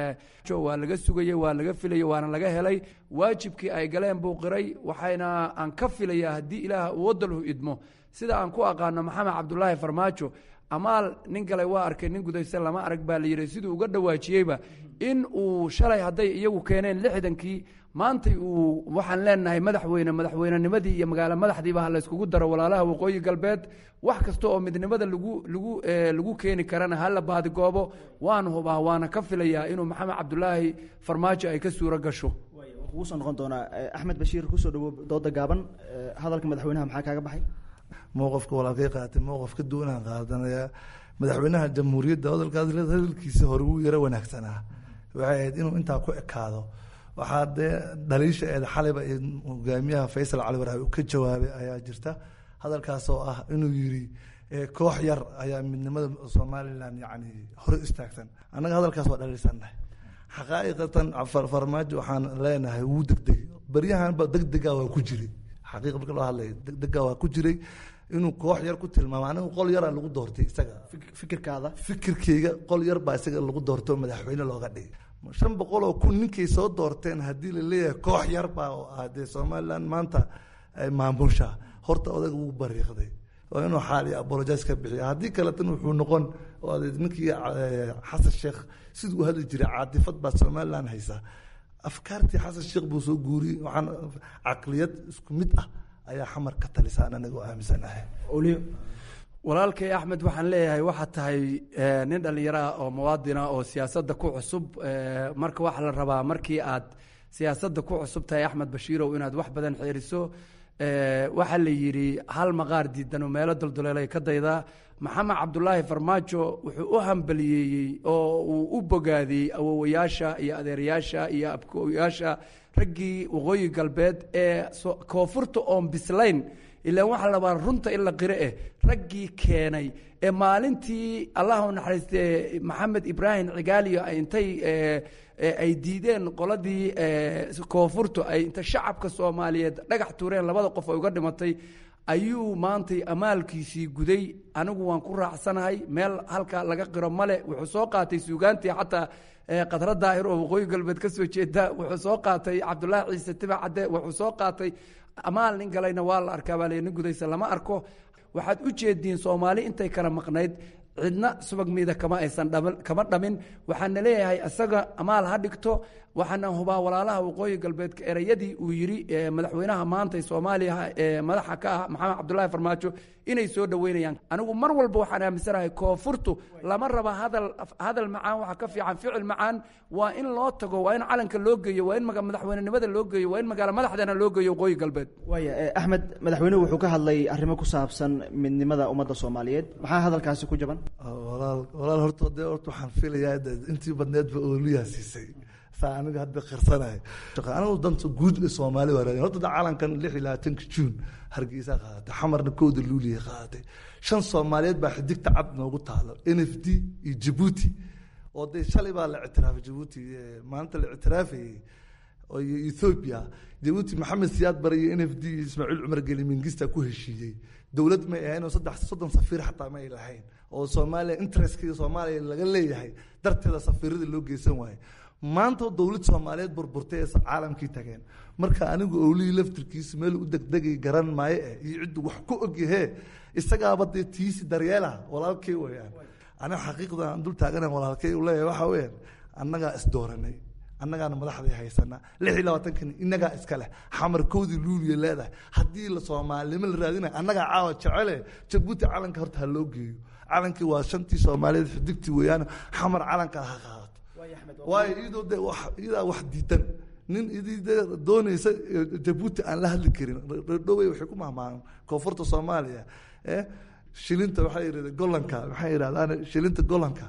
waa laga sugayey waa laga filayey waana laga helay waajibkii ay galeen buu qiray waxayna aan ka filayaa haddii ilaah uu wadalhu idmo sida aan ku aqaano maxamed cabdulaahi farmaajo amaal nin kale waa arkay nin gudaysan lama arag baa la yidhi siduu uga dhawaajiyeyba in uu shalay hadday iyagu keeneen lixdankii maantay uu waxaan leenahay madaxweyne madaxweynenimadii iyo magaalo madaxdiiba ha layskugu daro walaalaha waqooyi galbeed wax kasta oo midnimada lagu lagu lagu keeni karana hala baadigoobo waan hubaa waana ka filayaa inuu maxamed cabdulaahi farmaajo ay ka suuro gasho kugu soo noqon doonaa axmed bashiir kusoo dhawo dooda gaaban hadalka madaxweynaha maxaa kaaga baxay mowqafka walaalkay qaatay mowqaf ka duwanaan qaadanaya madaxweynaha jamhuuriyadda hadalkaas hadalkiisa hore wuu yaro wanaagsanaa waxay ahayd inuu intaa ku ekaado waxaa dee dhaliisha eed xaliba hogaamiyaha faysal cali waraabi ka jawaabay ayaa jirta hadalkaas oo ah inuu yiri koox yar ayaa midnimada somalilan yani hore istaagsan annaga hadalkaas waa dhaliilsannahay xaqaa'iqatan farmaajo waxaan leenahay wuu degdegay baryahanba degdega waa ku jiray xaqiiqa marka loo hadlaya degdega waa ku jiray inuu koox yar ku tilmaamo anigu qol yaraa lagu doortay isaga fikirkaada fikirkeyga qol yar baa isaga lagu doortay oo madaxweyne looga dhigay shan boqol oo kun ninkay soo doorteen haddii la leeyahay koox yar baa oo ah dee somaliland maanta maamusha horta odaga wuu bariiqday waa inuu xaali apologize ka bixiya haddii kaletan wuxuu noqon oo ninkii xasan sheekh siduu hadli jiray caatifad baa somaliland haysa afkaartii xasan sheekh buu soo guuriyey waxaan caqliyad isku mid ah ayaa xamar ka talisaan anagu aaminsanahay walaalkay axmed waxaan leeyahay waxaad tahay nin dhallinyaro ah oo muwaadina oo siyaasadda ku cusub marka waxaa la rabaa markii aad siyaasadda ku cusub tahay axmed bashiirow inaad wax badan xeeriso waxaa la yidhi hal maqaar diidan oo meelo dulduleelay ka daydaa maxamed cabdulaahi farmaajo wuxuu u hambaliyeeyey oo uu u bogaadiyey awowayaasha iyo adeerayaasha iyo abkooyaasha raggii waqooyi galbeed ee koonfurta oon bislayn ilaan waxaa labaa runta in la qiro eh raggii keenay ee maalintii allah u naxariiste maxamed ibraahim cigaaliyo intay ay diideen qoladii koonfurtu ay inta shacabka soomaaliyeed dhagax tuureen labada qof ay uga dhimatay ayuu maantay amaalkiisii guday anigu waan ku raacsanahay meel halka laga qiro male wuxuu soo qaatay suugaantii xataa qadra daahir oo waqooyi galbeed ka soo jeeda wuxuu soo qaatay cabdulaahi ciise tibac cadde wuxuu soo qaatay amaal nin galayna waa la arkaa baa nin gudaysa lama arko waxaad u jeediin soomaali intay kala maqnayd cidna subag miida kama aysan kama dhamin waxaana leeyahay isaga amaal ha dhigto waxaana hubaa walaalaha waqooyi galbeedka ereyadii uu yidhi madaxweynaha maanta soomaaliya ee madaxa ka ah maxamed cabdulaahi farmaajo inay soo dhoweynayaan anigu mar walba waxaan aaminsanahay koonfurtu lama raba hadal hadal macaan waxa ka fiican ficil macaan waa in loo tago waa in calanka loo geeyo waa in madaxweynenimada loo geeyo waa in magaalo madaxdana loo geeyo waqooyi galbeed waaya axmed madaxweynuhu wuxuu ka hadlay arrimo ku saabsan midnimada ummadda soomaaliyeed maxaa hadalkaasi ku jaban walaal walaal horta dee horta waxaan filayaa intii badneedba ooliyaa siisay saa aniga hadda qirsanahay anigu danta guud ee soomaali waa raadin horta da calankan lix iyo labaatanka juun hargeysa qaadatay xamarna kowda luuliya qaadatay shan soomaaliyeed baa xidigta cad noogu taalo n f d iyo jabuuti oo dee shalay baa la ictiraafay jabuuti maalinta la ictiraafayey iyo ethoobia jabuuti maxamed siyaad bare iyo n f d iyo ismaaciil cumar geli mingista ku heshiiyey dowlad may ahayn oo saddex soddon safiir xataa ma ay lahayn oo soomaaliya interestkii soomaaliya laga leeyahay darteeda safiirada loo geysan waaye maanta dowlad soomaaliyeed burburtay ee caalamkii tageen marka anigu owlihii laftirkiisa meel u degdegay garan maayo eh iyo ciddu wax ku ogyahee isagaaba dee tiisi daryeela walaalkay weyaan aniga xaqiiqda aan dul taagana walaalkay u leeyahay waxaa weyaan annagaa isdooranay annagaana madaxdii haysana lix iyo labaatankan innagaa iska leh xamarkoodii luuliya leedahay haddii la soomaalinimo la raadinayo annagaa caawa jecele jabuuti calanka horta ha loo geeyo calankii waa shantii soomaaliyeed xidigtii weeyaan xamar calanka ha qaadato waayo iyadoo de iyadaa wax diidan nin idii de doonaysa jabuuti aan la hadli karin dhowey waxay ku mahmaan koonfurta soomaaliya shilinta waxaa yidhahda golanka maxay yidhahdaan shilinta golanka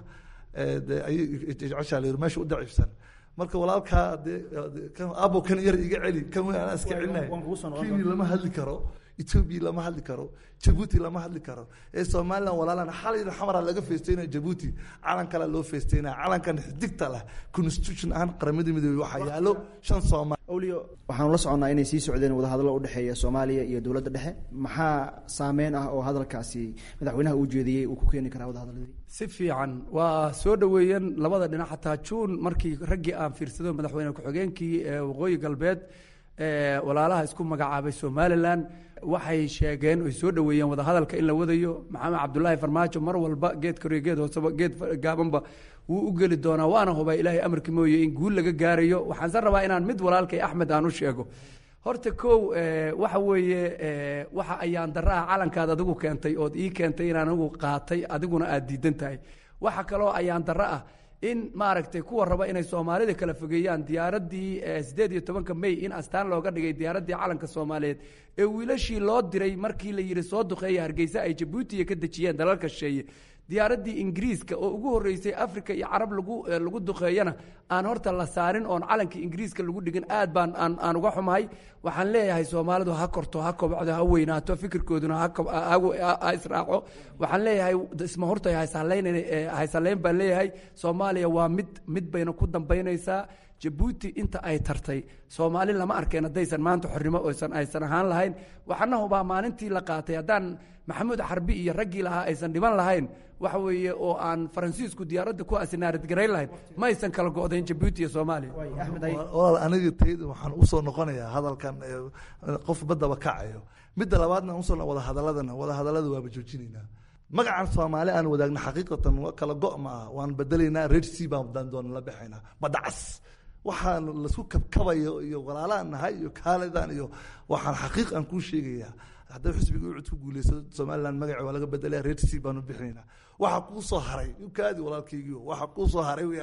de ayay jeceshaa la yidhi meesha u daciifsan marka walaalkaa de abo kan yar iga celi kan weyn anaa iska celinaya kenya lama hadli karo etoobiya lama hadli karo jabuuti lama hadli karo ee somalilan walaalan xalayna xamara laga feestaynaya jabuuti calan kale loo feestaynaya calankan xidigta leh constitution ahaan qaramada midoobey waxaa yaalo shan soomaali awliyo waxaanu la soconnaa inay sii socdeen wadahadallo u dhexeeya soomaaliya iyo dowladda dhexe maxaa saameyn ah oo hadalkaasi madaxweynaha uu jeediyey uu ku keeni karaa wadahadalladii si fiican waa soo dhoweeyeen labada dhinac xataa juun markii raggii aan fiirsado madaxweyne ku-xigeenkii waqooyi galbeed walaalaha isku magacaabay somalilan waxay sheegeen oy soo dhoweeyeen wadahadalka in la wadayo maxamed cabdulaahi farmaajo mar walba geed koriyo geed hooseba geed gaabanba wuu u geli doonaa waana hubaa ilaahay amarkii mooye in guul laga gaarayo waxaanse rabaa inaan mid walaalkay axmed aan u sheego horta kow waxa weeye waxa ayaan daraha calankaad adigu keentay ood ii keentay inaan anigu qaatay adiguna aad diidan tahay waxa kaloo ayaan daro ah in maaragtay kuwa raba inay soomaalida kala fogeeyaan diyaaradii sideed iyo tobanka may in astaan looga dhigay diyaaradii calanka soomaaliyeed ee wiilashii loo diray markii la yidhi soo duqeeya hargeysa ay jabuutiya ka dejiyeen dalalka sheeye diyaaradii ingiriiska oo ugu horeysay africa iyo carab lagu lagu duqeeyana aan horta la saarin oon calankii ingiriiska lagu dhigin aad baan aan aan uga xumahay waxaan leeyahay soomaalidu ha korto ha kobcdo ha weynaato fikirkooduna ha israaco waxaan leeyahay isma horta haysallayn haysallayn baan leeyahay soomaaliya waa mid mid bayna ku dambaynaysaa jabuuti inta ay tartay soomaali lama arkeen haddaysan maanta xornimo oysan aysan ahaan lahayn waxaana hubaa maalintii la qaatay haddaan maxamuud xarbi iyo raggii lahaa aysan dhiban lahayn waxa weeye oo aan faransiisku diyaaradda ku asinaarid garayn lahayn ma aysan kala go'dayn jabuuti iyo soomaaliya walaal aniga tayda waxaan usoo noqonayaa hadalkan qof badaba kacayo midda labaadna usoo wada hadaladana wada hadalada waaba joojinaynaa magacan soomaali aan wadaagna xaqiiqatan kala go' ma ah waan bedelaynaa red sea baan doona la baxaynaa badacas waxaan lasku kabkabayo iyo walaalaan nahay iyo kaalidan iyo waxaan xaqiiq aan kuu sheegayaa hadday xisbiga ucud ku guuleysado somaliland magaci waa laga bedelaya red sea baanu bixinaynaa waxa kuu soo haray ukaadi walaalkaygiio waxa kuu soo haray weyaan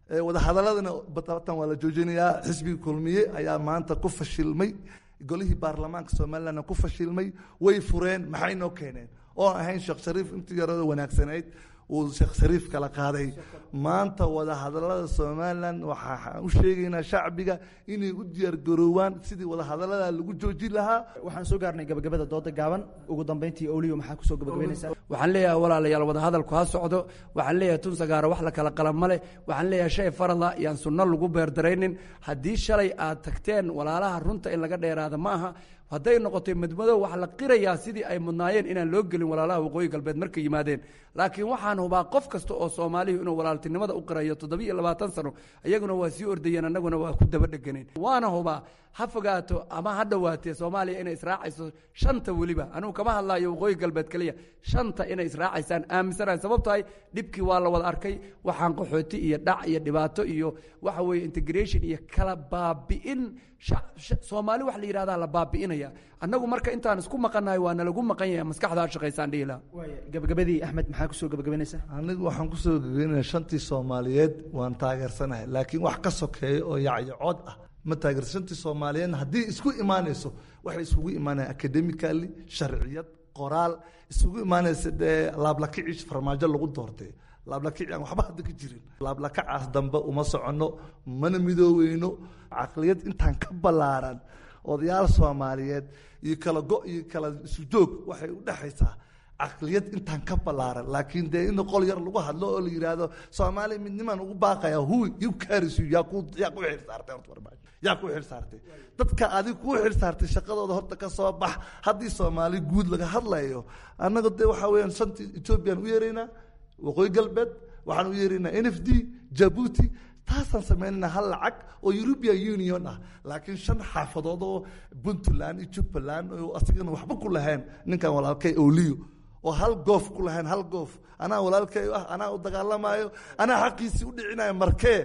wadahadaladana batatan waa la joojinayaa xisbiga kulmiye ayaa maanta ku fashilmay golihii baarlamaanka somalilandna ku fashilmay way fureen maxay noo keeneen oon ahayn sheekh shariif intii yarada wanaagsanayd uu sheekh shariif kala qaaday maanta wadahadalada somalilan waxaan u sheegaynaa shacbiga inay u diyaargaroowaan sidii wadahadalada lagu joojin lahaa waxaan soo gaarnay gabagabada dooda gaaban ugu dambeyntii oliyo maxaa kusoo gabagabaynaysaa waxaan leeyahay walaalayaal wadahadalku ha socdo waxaan leeyahay tun sagaaro wax la kala qalan male waxaan leeyahay shay farada yaan sunno lagu beerdaraynin haddii shalay aad tagteen walaalaha runta in laga dheeraada ma aha hadday noqotay madmadow waxaa la qirayaa sidii ay mudnaayeen inaan loo gelin walaalaha waqooyi galbeed markay yimaadeen laakiin waxaan hubaa qof kasta oo soomaalihu inuu walaaltinimada u qirayo toddobiyo labaatan sano iyaguna waa sii ordayeen annaguna waa ku daba dheganeen waana hubaa ha fogaato ama ha dhowaatee soomaaliya inay israacayso shanta weliba anugu kama hadlayo waqooyi galbeed keliya shanta inay israacaysaan aaminsanahay sababtahay dhibkii waa la wada arkay waxaan qaxooti iyo dhac iyo dhibaato iyo waxa weeye integration iyo kala baabi'in soomaali wax la yidhahdaa la baabi'inaya annagu marka intaan isku maqannahay waa nalagu maqan yahay maskaxdaa shaqaysaan dhihi laha gabagabadii axmed maxaa kusoo gabagabaynaysaa anigu waxaan kusoo gabagabaynaya shantii soomaaliyeed waan taageersanahay laakiin wax ka sokeeya oo yacyacood ah ma taageersa shantii soomaaliyeedna haddii isku imaanayso waxay isugu imaanayaan academically sharciyad qoraal isugu imaanaysa dee laablakicish farmaajo lagu doortay laablakaci aan waxba hadda ka jirin laablakacaas dambe uma soconno mana midooweyno caqliyad intaan ka ballaaran odayaal soomaaliyeed iyo kala go iyo kala isujoog waxay u dhexaysaa caqliyad intaan ka ballaaran laakiin dee in qol yar lagu hadlo oo la yidhaahdo soomaaliya midnimaan ugu baaqaya hu you carries you yaa ku yaa ku xil saartay horta farmaajo yaa ku xil saartay dadka adiga ku xil saartay shaqadooda horta ka soo bax haddii soomaali guud laga hadlayo annaga dee waxaa weeyaan shantii ethoobiyan u yeeraynaa waqooyi galbeed waxaan u yeeraynaa n f d jabuuti taasaan samaynana hal lacag oo european union ah laakiin shan xaafadood oo puntland iyo jubbaland oo asigana waxba ku lahayn ninkan walaalkay oliyo oo hal goof ku lahayn hal goof anaa walaalkay ah anaa u dagaalamayo anaa xaqiisii u dhicinayo markee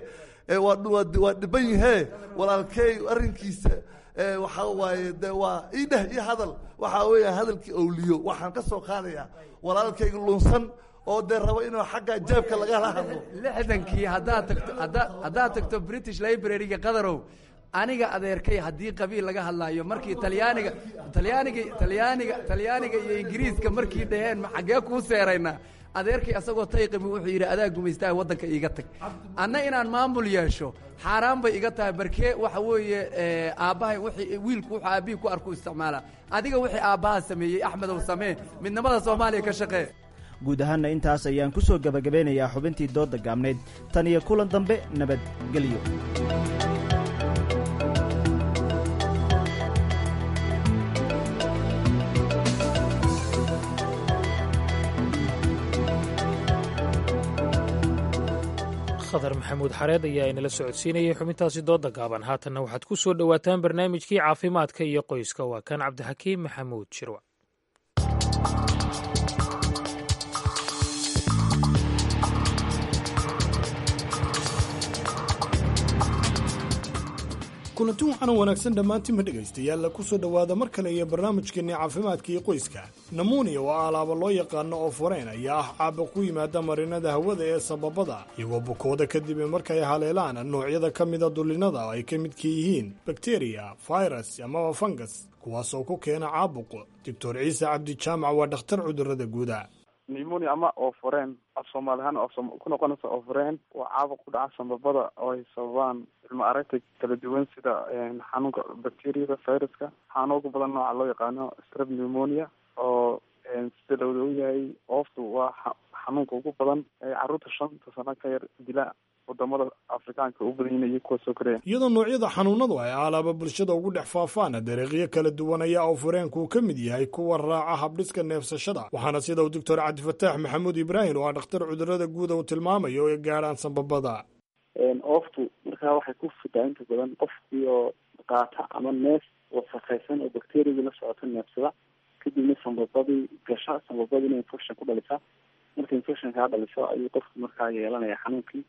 waa dhiban yahee walaalkey arrinkiisa waxaa waaye de waa ii dheh ii hadal waxaa weeya hadalkii owliyo waxaan ka soo qaadayaa walaalkayga lunsan oo dee rabo inuu xagga jeebka lagala hadlo lixdankii haddaad tagto haddaad tagto british library-ga qadarow aniga adeerkay haddii qabiil laga hadlaayo markii talyaaniga talyaaniga talyaaniga talyaaniga iyo ingiriiska markii dhaheen xaggee kuu seeraynaa adeerkay asagoo tayqimi wuxuu yidhi adaa gumaystaa waddanka iiga tag anna inaan maamul yeesho xaaraan bay iga tahay barkee waxa weeye aabbahay wixii wiilku wuxuu aabbihii ku arku isticmaala adiga wixii aabbaha sameeyey axmedow samee midnimada soomaaliya ka shaqee guud ahaanna intaas ayaan ku soo gebagabeynayaa xubintii doodda gaabnayd tan iyo kulan dambe nabadgelyo khadar maxamuud xareed ayaa inala socodsiinayay xubintaasi dooda gaaban haatanna waxaad ku soo dhowaataan barnaamijkii caafimaadka iyo qoyska waa kan cabdixakiim maxamuud shirwac kulanti waxaana wanaagsan dhammaantiinma dhegaystayaalla ku soo dhowaada mar kale iyo barnaamijkeenni caafimaadka iyo qoyska namuuniya oo alaaba loo yaqaano oo fureen ayaa ah caaba ku yimaada marinada hawada ee sababada iyagoo bukooda kadib markay haleelaan noocyada ka mida dullinnada oo ay ka midka yihiin bakteriya fayras amaba fangas kuwaasoo ku keena caabuq doctor ciise cabdi jaamac waa dhakhtar cudurrada guuda pneumonia ama ooforeen af soomaali ahaan ku noqonaysa ooforeen waa caabuq ku dhaca sambabada oo ay sababaan ilmo aragta kala duwan sida xanuunka bacteriyada viruska xanuun ugu badan nooca loo yaqaano strep pneumonia oo sida lawada u yahay ooftu waa xanuunka ugu badan ee carruurta shanta sano ka yar dila wadamada afrikaanka u badan yihiin iyo kuwa soo koreya iyadoo noocyada xanuunadu ay alaaba bulshada ugu dhex faafaan dariiqyo kala duwan ayaa oo fureenku ka mid yahay kuwa raaca habdhiska neefsashada waxaana sida uu doctor cabdifataax maxamuud ibraahim oo ah dhakhtar cudurada guuda uu tilmaamayo ay gaadhaan sambabada ooftu markaa waxay ku fidaa inta badan qofkii oo qaata ama neef wasakaysan oo bacteriadii la socota neefsada kadibna sambabadii gasha sambabadiina infection ku dhalisa marka infection kaa dhaliso ayuu qofku markaa yeelanaya xanuunkii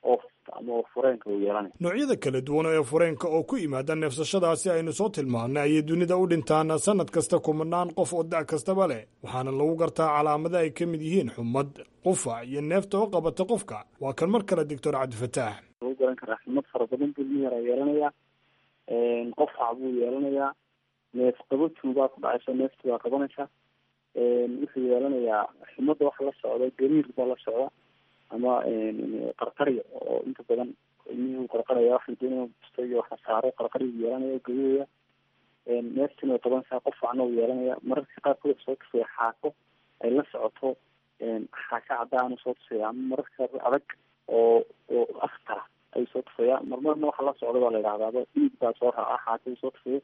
noocyada kala duwan ee fureenka oo ku yimaada neefsashadaasi aynu soo tilmaannay ayay dunida u dhintaan sanad kasta kumanaan qof oo da' kastaba leh waxaana lagu gartaa calaamada ay ka mid yihiin xumad qufac iyo neefta oo qabata qofka waa kan mar kale doctor cabdifataax lagu garan karaa xumad fara badan buu ilmi yaraa yeelanayaa qofac buu yeelanayaa neef qabo tuubaa ku dhacaysa neefti baa qabanaysa wuxuu yeelanayaa xumada waxa la socda gariir baa la socda ama qarqarya oo inta badan ilmihii qarqaraya waxa doonaya busto iyo waxa saaro qarqaryu yeelanaya gariiraya neeftina way qabanaysaa qofacna uu yeelanaya mararka qaarkood soo tusaya xaako ay la socoto xaaka caddaanu soo tusaya ama mararka adag oo oo aftara ayuu soo tufaya marmarna waxa la socda baa la yidhahdaaba dhiig baa soo raaca xaakadu soo tufaya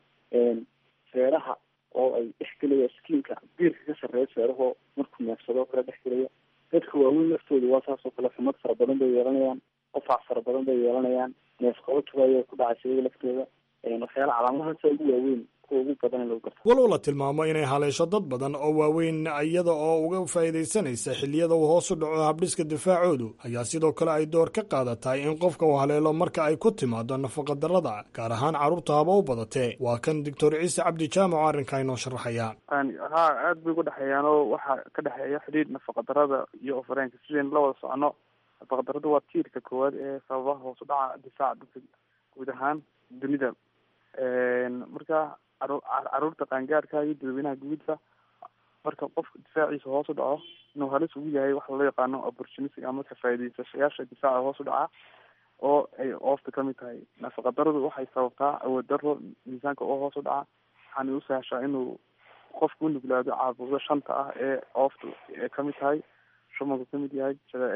feeraha oo ay dhex gelaya skiinka biirka ka sarreeya feerahoo markuu neefsado kale dhex gelaya dadka waaweyn laftooda waa saas oo kale xumad fara badan bay yeelanayaan qofac fara badan bay yeelanayaan neef qabo tubaya ku dhacaysa iyaga laftooda waxyaala calaamadahaasa ugu waaweyn kuwa ugu badan in lagu garto walow la tilmaamo inay haleesho dad badan oo waaweyn iyada oo uga faa'iidaysanaysa xilliyada uu hoos u dhaco habdhiska difaacoodu ayaa sidoo kale ay door ka qaadatahay in qofka uu haleelo marka ay ku timaado nafaqadarrada gaar ahaan carruurta haba u badatee waa kan doctor ciise cabdi jaamac oo arrinkaa inoo sharaxaya ha aad bay ugu dhexeeyaan oo waxaa ka dhexeeya xidhiidh nafaqadarrada iyo ofareenka sidaynu la wada socono nafaqadarrada waa tiirka koowaad ee sababaha hoos u dhaca difaaca dadka guud ahaan dunida marka caruurta qaangaarka iyo dadweynaha guudba marka qofka difaaciisa hoos u dhaco inuu halis ugu yahay waxa loo yaqaano opportunistic ama ka faa'iidaysayaasha difaaca hoos u dhaca oo ay oofta kamid tahay nafaqadaradu waxay sababtaa awood daro miisaanka oo hoos u dhaca waxaana u sahashaa inuu qofku u nuglaado caabuqda shanta ah ee oofta ay kamid tahay shumanku kamid yahay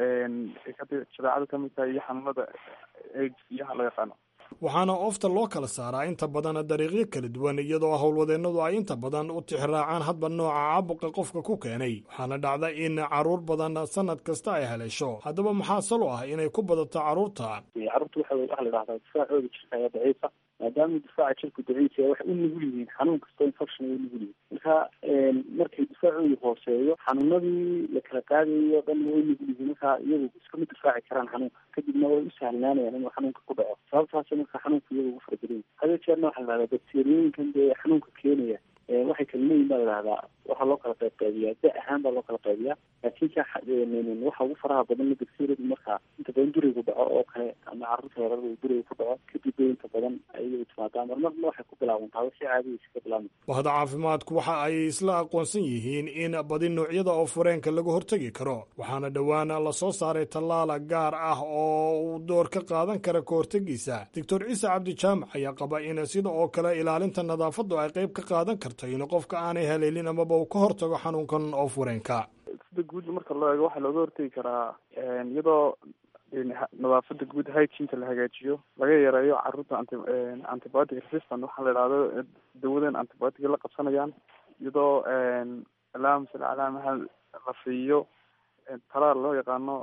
jadeecadu kamid tahay iyo xanuunada aids iyo waxa loo yaqaano waxaana oofta loo kala saaraa inta badan dariiqyo kala duwan iyadoo howlwadeennadu ay inta badan u tixraacaan hadba nooca caabuqa qofka ku keenay waxaana dhacda in caruur badan sanad kasta ay haleesho haddaba maxaa salo ah inay ku badato carruurta carruurta waxa waxa la dhahdaa difaacooda jirka ayaa daciifa maadaama difaaca jirku daciif yahay waxay u nugul yihiin xanuun kasta infection ay u nugul yihiin marka markay difaacoodu hooseeyo xanuunadii la kala qaadayo dhan way nugul yihiin marka iyagu iskama difaaci karaan xanuunka kadibna way u sahlanaanayaan inuu xanuunka ku dhaco sababtaas marka xanuunka iyaga ugu fara badan hada jeerna waxaa la dhahdaa bakteriyooyinkan dee xanuunka keenaya waxay kala leeyihin baa la dhahdaa waxaa loo kala qayb qaybiyaa da ahaan baa loo kala qaybiyaa laakiin ka waxa ugu faraha badan bakteriyadu markaa inta badan durigu dhaco oo kale ama carruurta yarar duriga ku dhaco kadib bay inta badan ayagu timaadaa marmarna waxay ku bilaabantaa wixii caadigiisa ka bilaabma bahda caafimaadku waxa ay isla aqoonsan yihiin in badi noocyada oo fureenka laga hortegi karo waxaana dhowaan la soo saaray tallaala gaar ah oo uu door ka qaadan kara ka hortegiisa doctor ciise cabdi jaamac ayaa qaba in sida oo kale ilaalinta nadaafaddu ay qayb ka qaadan karto in qofka aanay haleelin amaba uu ka hortago xanuunkan oo fureenka sida guud marka loo eego waxaa looga hortegi karaa iyadoo nadaafada guud hygienka la hagaajiyo laga yareeyo caruurta anti antibiotic resistant waxaa la idhahdo dawadan antibiotic la qabsanayaan iyadoo alaamsal calaamaha la siiyo talaal loo yaqaano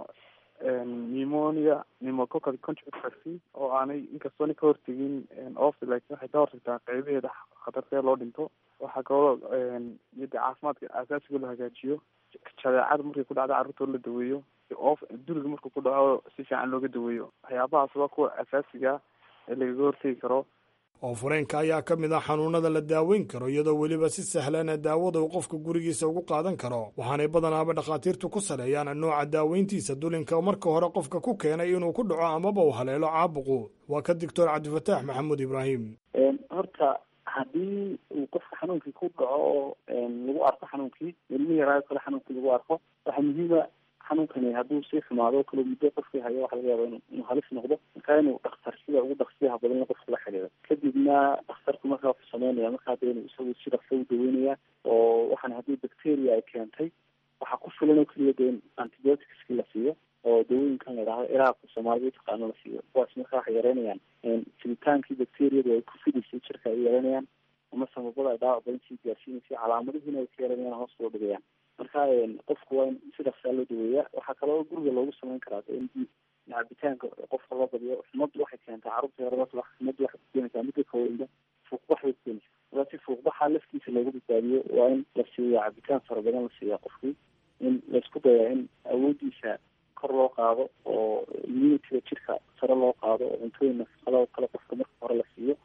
pneumonia pneumococcal conjugate vaccine oo aanay inkastoona ka hortegin ofta laakiin waxay ka hortagtaa qeybaheeda khatartee loo dhinto waxaa kaloo iyada caafimaadka aasaasiga loo hagaajiyo jadeecada markay ku dhacda carruurta la daweeyo of duriga markuu ku dhaco si fiican looga daweeyo waxyaabahaas waa kuwa asaasiga ee lagaga hortegi karo oo fureenka ayaa ka mid ah xanuunada la daaweyn karo iyadoo weliba si sahlana daawada uu qofka gurigiisa ugu qaadan karo waxaanay badanaaba dhakhaatiirtu ku saleeyaan nooca daaweyntiisa dulinka marka hore qofka ku keenay inuu ku dhaco amaba uu haleelo caabuqu waa ka doctor cabdifataax maxamuud ibraahim horta haddii uu qofka xanuunkii ku dhaco oo lagu arko xanuunkii ilmi yaraayo kale xanuunkii lagu arko waxaa muhiima xanuunkani hadduu sii xumaado o kale muddo qofkii hayo waxa laga yaaba inu inuu halis noqdo markaa inuu dhakhtar sida ugu dhaqsiyaha badan qofka la xidhiiro kadibna dhakhtarku markaa wuxuu sameynaya markaa de inuu isagu si dhaqsa u daweynaya oo waxaan haddii bacteria ay keentay waxaa ku filan oo keliya de in antibioticski la siiyo oo dawooyinkan la idhahdo iraaqka soomaalida utaqaano la siiyo kuwaas markaa waxay yareynayaan fiditaankii bacteriyadu ay ku fidaysay jirka ay yareynayaan ama sababada ay dhaawac badan sii gaarsiinaysa calaamadihiina ay ka yareynayaan hoos loo dhigayaan marka qofku waa in si dhaqsaa loo daweeyaa waxaa kaloo guriga loogu sameyn karaa in cabitaanka qofka loo badiyo xumaddu waxay keentaa carruurta yarada xumaddu waxay kukeenaysaa midda kaweynba fuuqbax bay kukeenaysaa markaa si fuuqbaxa laftiisa looga badbaadiyo waa in la siiya cabitaan fara badan la siiya qofkii in laisku dayaa in awoodiisa kor loo qaado oo immunitiga jirka sare loo qaado oo cuntooyin nafaqada oo kale qofka marka hore la siiyo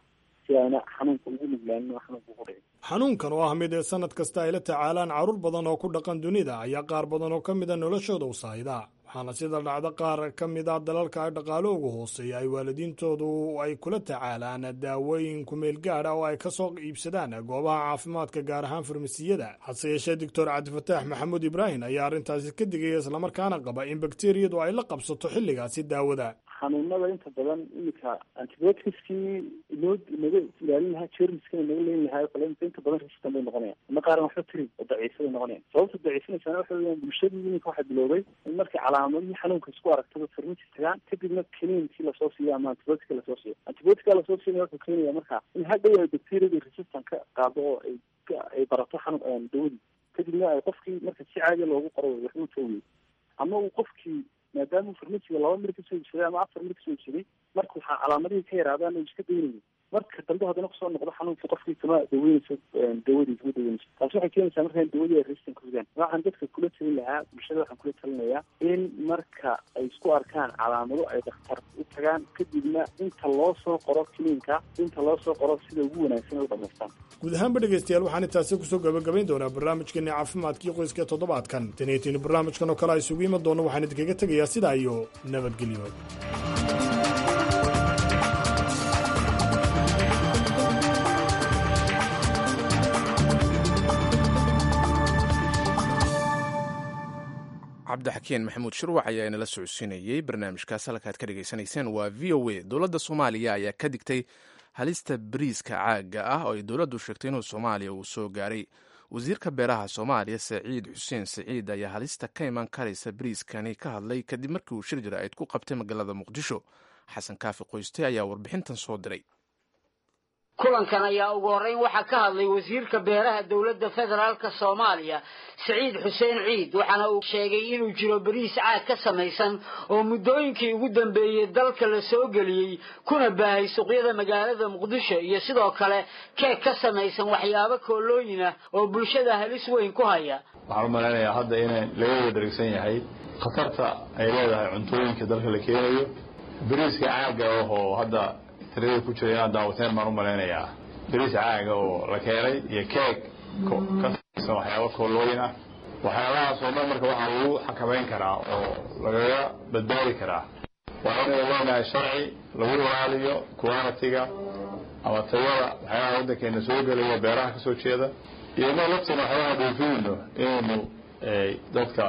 si ayna xanuunka ugu nuglaanin oo xanuunka ugu dhicin xanuunkan oo ah mid ee sanad kasta ay la tacaalaan carruur badan oo ku dhaqan dunida ayaa qaar badan oo ka mida noloshooda u saahida waxaana sida dhacda qaar ka mid ah dalalka ay dhaqaalo ugu hooseeya ay waalidiintoodu ay kula tacaalaan daawooyin kumeel gaadha oo ay ka soo iibsadaan goobaha caafimaadka gaar ahaan farmasiyada hase yeeshee doctor cabdifataax maxamuud ibraahim ayaa arrintaasi ka digaya islamarkaana qaba in bakteriyadu ay la qabsato xilligaasi daawada xanuunada inta badan iminka antibioticskii inoo inaga ilaalin lahaa jermiskana inaga leyn lahaa o kale inta badan resistan bay noqonayan ama qaaran waxba tirin oo daciifa bay noqonayan sababta daciifinaysaana waxa weeyaan bulshadii iminka waxaa biloobay in markay calaamadihii xanuunka isku aragtaba farmasi tagaan kadibna kaniinkii lasoo siiyo ama antibiotica lasoo siiyo antibiotica lasoo siinaya wuxuu keenaya marka in hadhow ay bacteriadii resistan ka qaado oo ay ay barato xanuun dawadii kadibna ay qofkii marka si caadiya loogu qoro waxbuu toogiyo ama uu qofkii maadaama farmasiga laba mir kasoo iibsaday ama afar mir kasoo iibsaday marka waxaa calaamadihii ka yaraadaan oo iska daynayo marka dambe haddana kusoo noqdo xanuunka qofkii kama daweynayso dawadii kama daweynayso taasi waxay keenaysaa marka in dawadii ay resistan ku ridaan waxaan dadka kula talin lahaa bulshada waxaan kula talinayaa in marka ay isku arkaan calaamado ay dhakhtar u tagaan kadibna inta loo soo qoro kiliinka inta loo soo qoro sida ugu wanaagsan ay u dhamaystaan guud ahaanba dhegaystayaal waxaan intaasi kusoo gabagabayn doonaa barnaamijkeeni caafimaadkii qoyska toddobaadkan taniyatiin barnaamijkan oo kale a isugu iman doono waxaan idinkaga tegayaa sidaa iyo nabadgelyo cabdixakiin maxamuud shirwac ayaa inala socodsiinayey barnaamijkaas halkaad ka dhegaysanayseen waa v o a dowladda soomaaliya ayaa ka digtay halista bariiska caaga ah oo ay dowladdu sheegtay inuu soomaaliya uu soo gaaray wasiirka beeraha soomaaliya saciid xuseen saciid ayaa halista ka iman karaysa bariiskani ka hadlay kadib markii uu shir jira ayd ku qabtay magaalada muqdisho xasan kaafi qoyste ayaa warbixintan soo diray kulankan ayaa ugu horreyn waxaa ka hadlay wasiirka beeraha dowladda federaalka soomaaliya siciid xuseen ciid waxaana uu sheegay inuu jiro bariis caag ka samaysan oo muddooyinkii ugu dambeeyey dalka la soo geliyey kuna baahay suuqyada magaalada muqdisho iyo sidoo kale keeg ka samaysan waxyaabo koolooyin ah oo bulshada halis weyn ku haya waxaan u malaynayaa hadda inay laga wada dharigsan yahay khatarta ay leedahay cuntooyinka dalka la keenayo bariiska caaga ah oo hadda tirada ku jira inaad daawateen baan u malaynayaa bariis caaga oo la keenay iyo keeg ka samaysan waxyaabo koolooyin ah waxyaabahaas oo dhan marka waxaa lagu xakamayn karaa oo lagaga badbaadi karaa waa inay leenahay sharci lagu ilaaliyo qualitiga ama tayada waxyaabaha waddankeena soo gelaya beeraha kasoo jeeda iyo inoo laftina waxyaabaha dhoofinayno inaynu dadka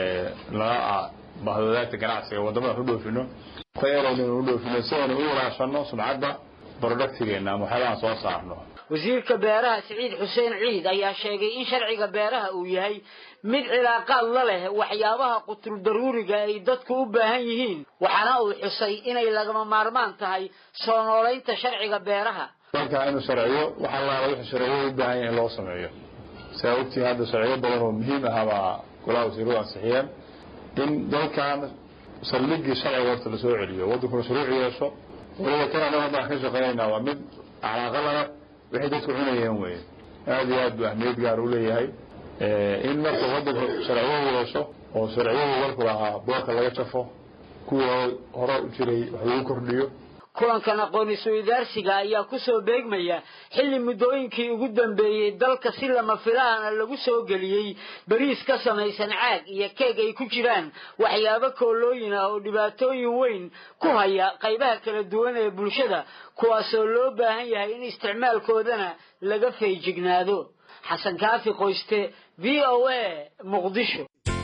laga bahwadaagta ganacsiga waddamada ku dhoofino tayadaynu inu dhoofino si aynu u ilaashano sumcadda productigeena ama waxyaabahan soo saarno wasiirka beeraha siciid xuseen ciid ayaa sheegay in sharciga beeraha uu yahay mid cilaaqaad la leh waxyaabaha qutul daruuriga ay dadku u baahan yihiin waxaana uu xusay inay lagama maarmaan tahay soo noolaynta sharciga beeraha dalka inuu sharciyo waxa laala wixii sharciyo u baahan yahay in loo sameeyo saa ogtihiin hadda sharciyo badan oo muhiim ah baa golaha wasiiradu ansixiyeen in dalkan saldhigii sharciga horta lasoo celiyo waddankuna shuruuc yeesho waliba kan annaga haddaan ka shaqaynaynaa waa mid calaaqa lana waxay dadku cunayeen weye aada iyo aad buu ahmiyad gaar u leeyahay in marka waddanka sharciyadu yeesho oo sharciyadu dalku lahaa boorka laga jafo kuwa hore u jiray wax lagu kordhiyo kulankan aqoon-is-weydaarsiga ayaa kusoo beegmaya xilli muddooyinkii ugu dambeeyey dalka si lama filaana lagu soo geliyey bariis ka samaysan caag iyo keeg ay ku jiraan waxyaabo koolooyin ah oo dhibaatooyin weyn ku haya qaybaha kala duwan ee bulshada kuwaasoo loo baahan yahay in isticmaalkoodana laga feejignaado xasan kaafi qoyste v o a muqdisho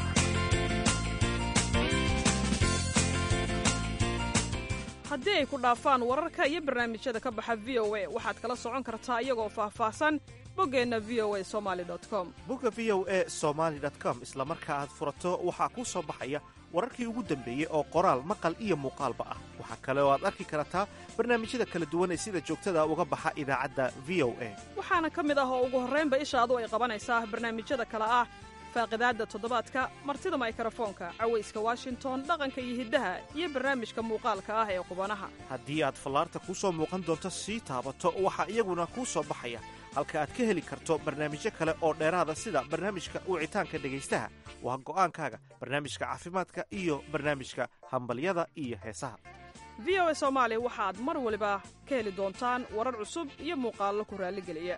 haddii ay ku dhaafaan wararka iyo barnaamijyada ka baxa v o a waxaad kala socon kartaa iyagoo faahfaahsan boggeenna v o a somali com bogga v o e somaali com isla marka aad furato waxaa kuu soo baxaya wararkii ugu dambeeyey oo qoraal maqal iyo muuqaalba ah waxaa kale oo aad arki kartaa barnaamijyada kala duwan ee sida joogtada uga baxa idaacadda v o a waxaana ka mid ah oo ugu horraynba ishaadu ay qabanaysaa barnaamijyada kale ah faaqidaadda toddobaadka martida maykarafoonka cawayska washington dhaqanka iyo hiddaha iyo barnaamijka muuqaalka ah ee qubanaha haddii aad fallaarta kuu soo muuqan doonto sii taabato waxaa iyaguna kuu soo baxaya halka aad ka heli karto barnaamijyo kale oo dheeraada sida barnaamijka wicitaanka dhegaystaha waa go'aankaaga barnaamijka caafimaadka iyo barnaamijka hambalyada iyo heesaha v o a soomaali waxaad mar waliba ka heli doontaan warar cusub iyo muuqaallo ku raalligeliya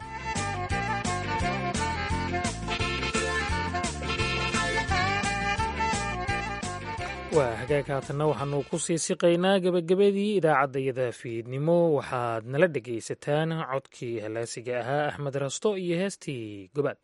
waa hagaag haatanna waxaanu ku sii siqaynaa gebagabadii idaacaddayada fiidnimo waxaad nala dhegaysataan codkii halaasiga ahaa axmed rasto iyo heestii gobaad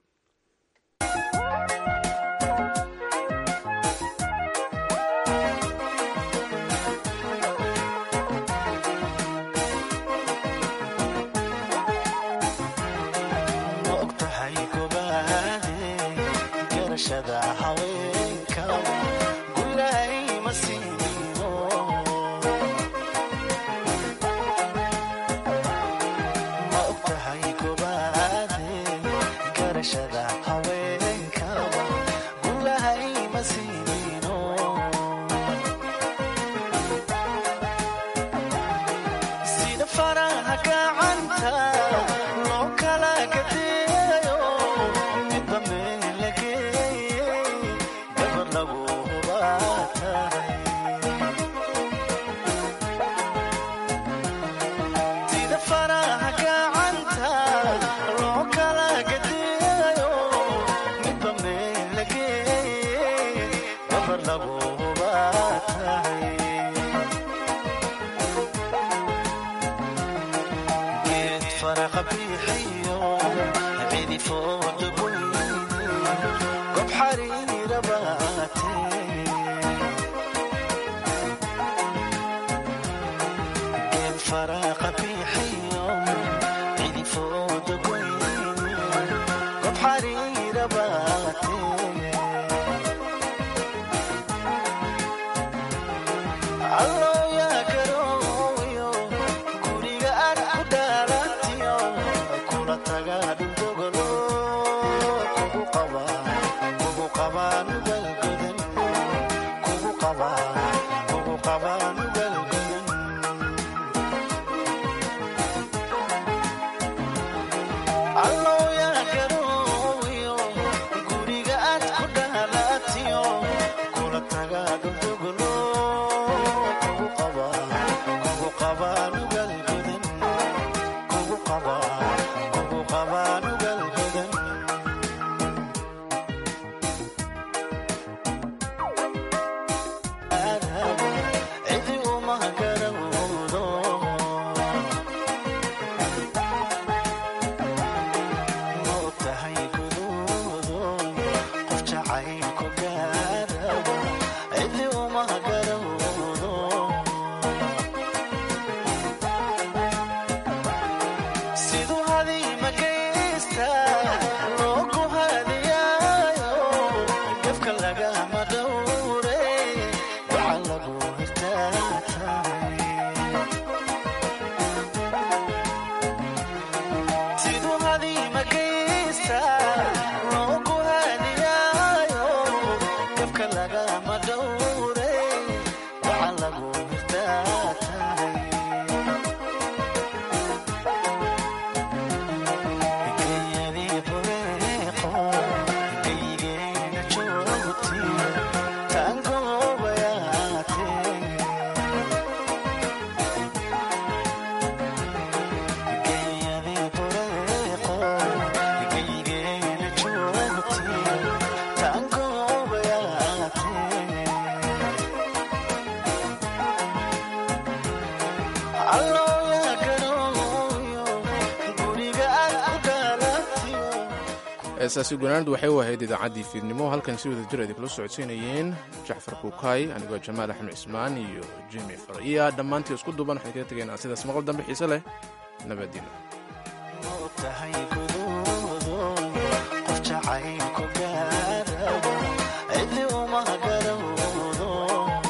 heesaasi gunaanadu waxay u ahayd idaacaddii fiidnimo halkan si wada jir idinkula socodsiinayeen jacfar kuukay anigoo jamaal axmed cismaan iyo jimi fariya dhammaantii isku duuban waxaan kaga tegaynaa sidaas maqal dambe xiise leh nabaddiino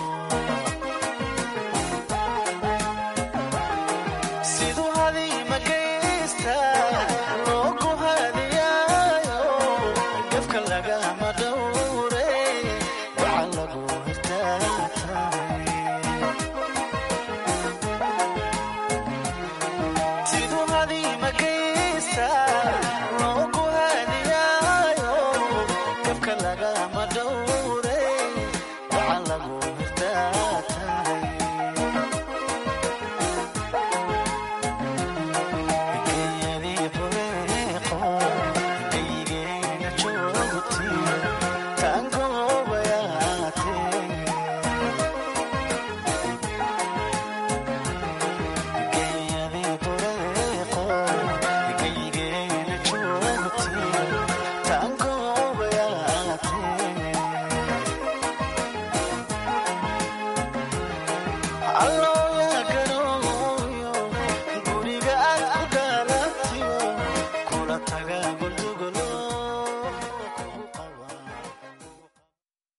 lagama dhowre waxa lagu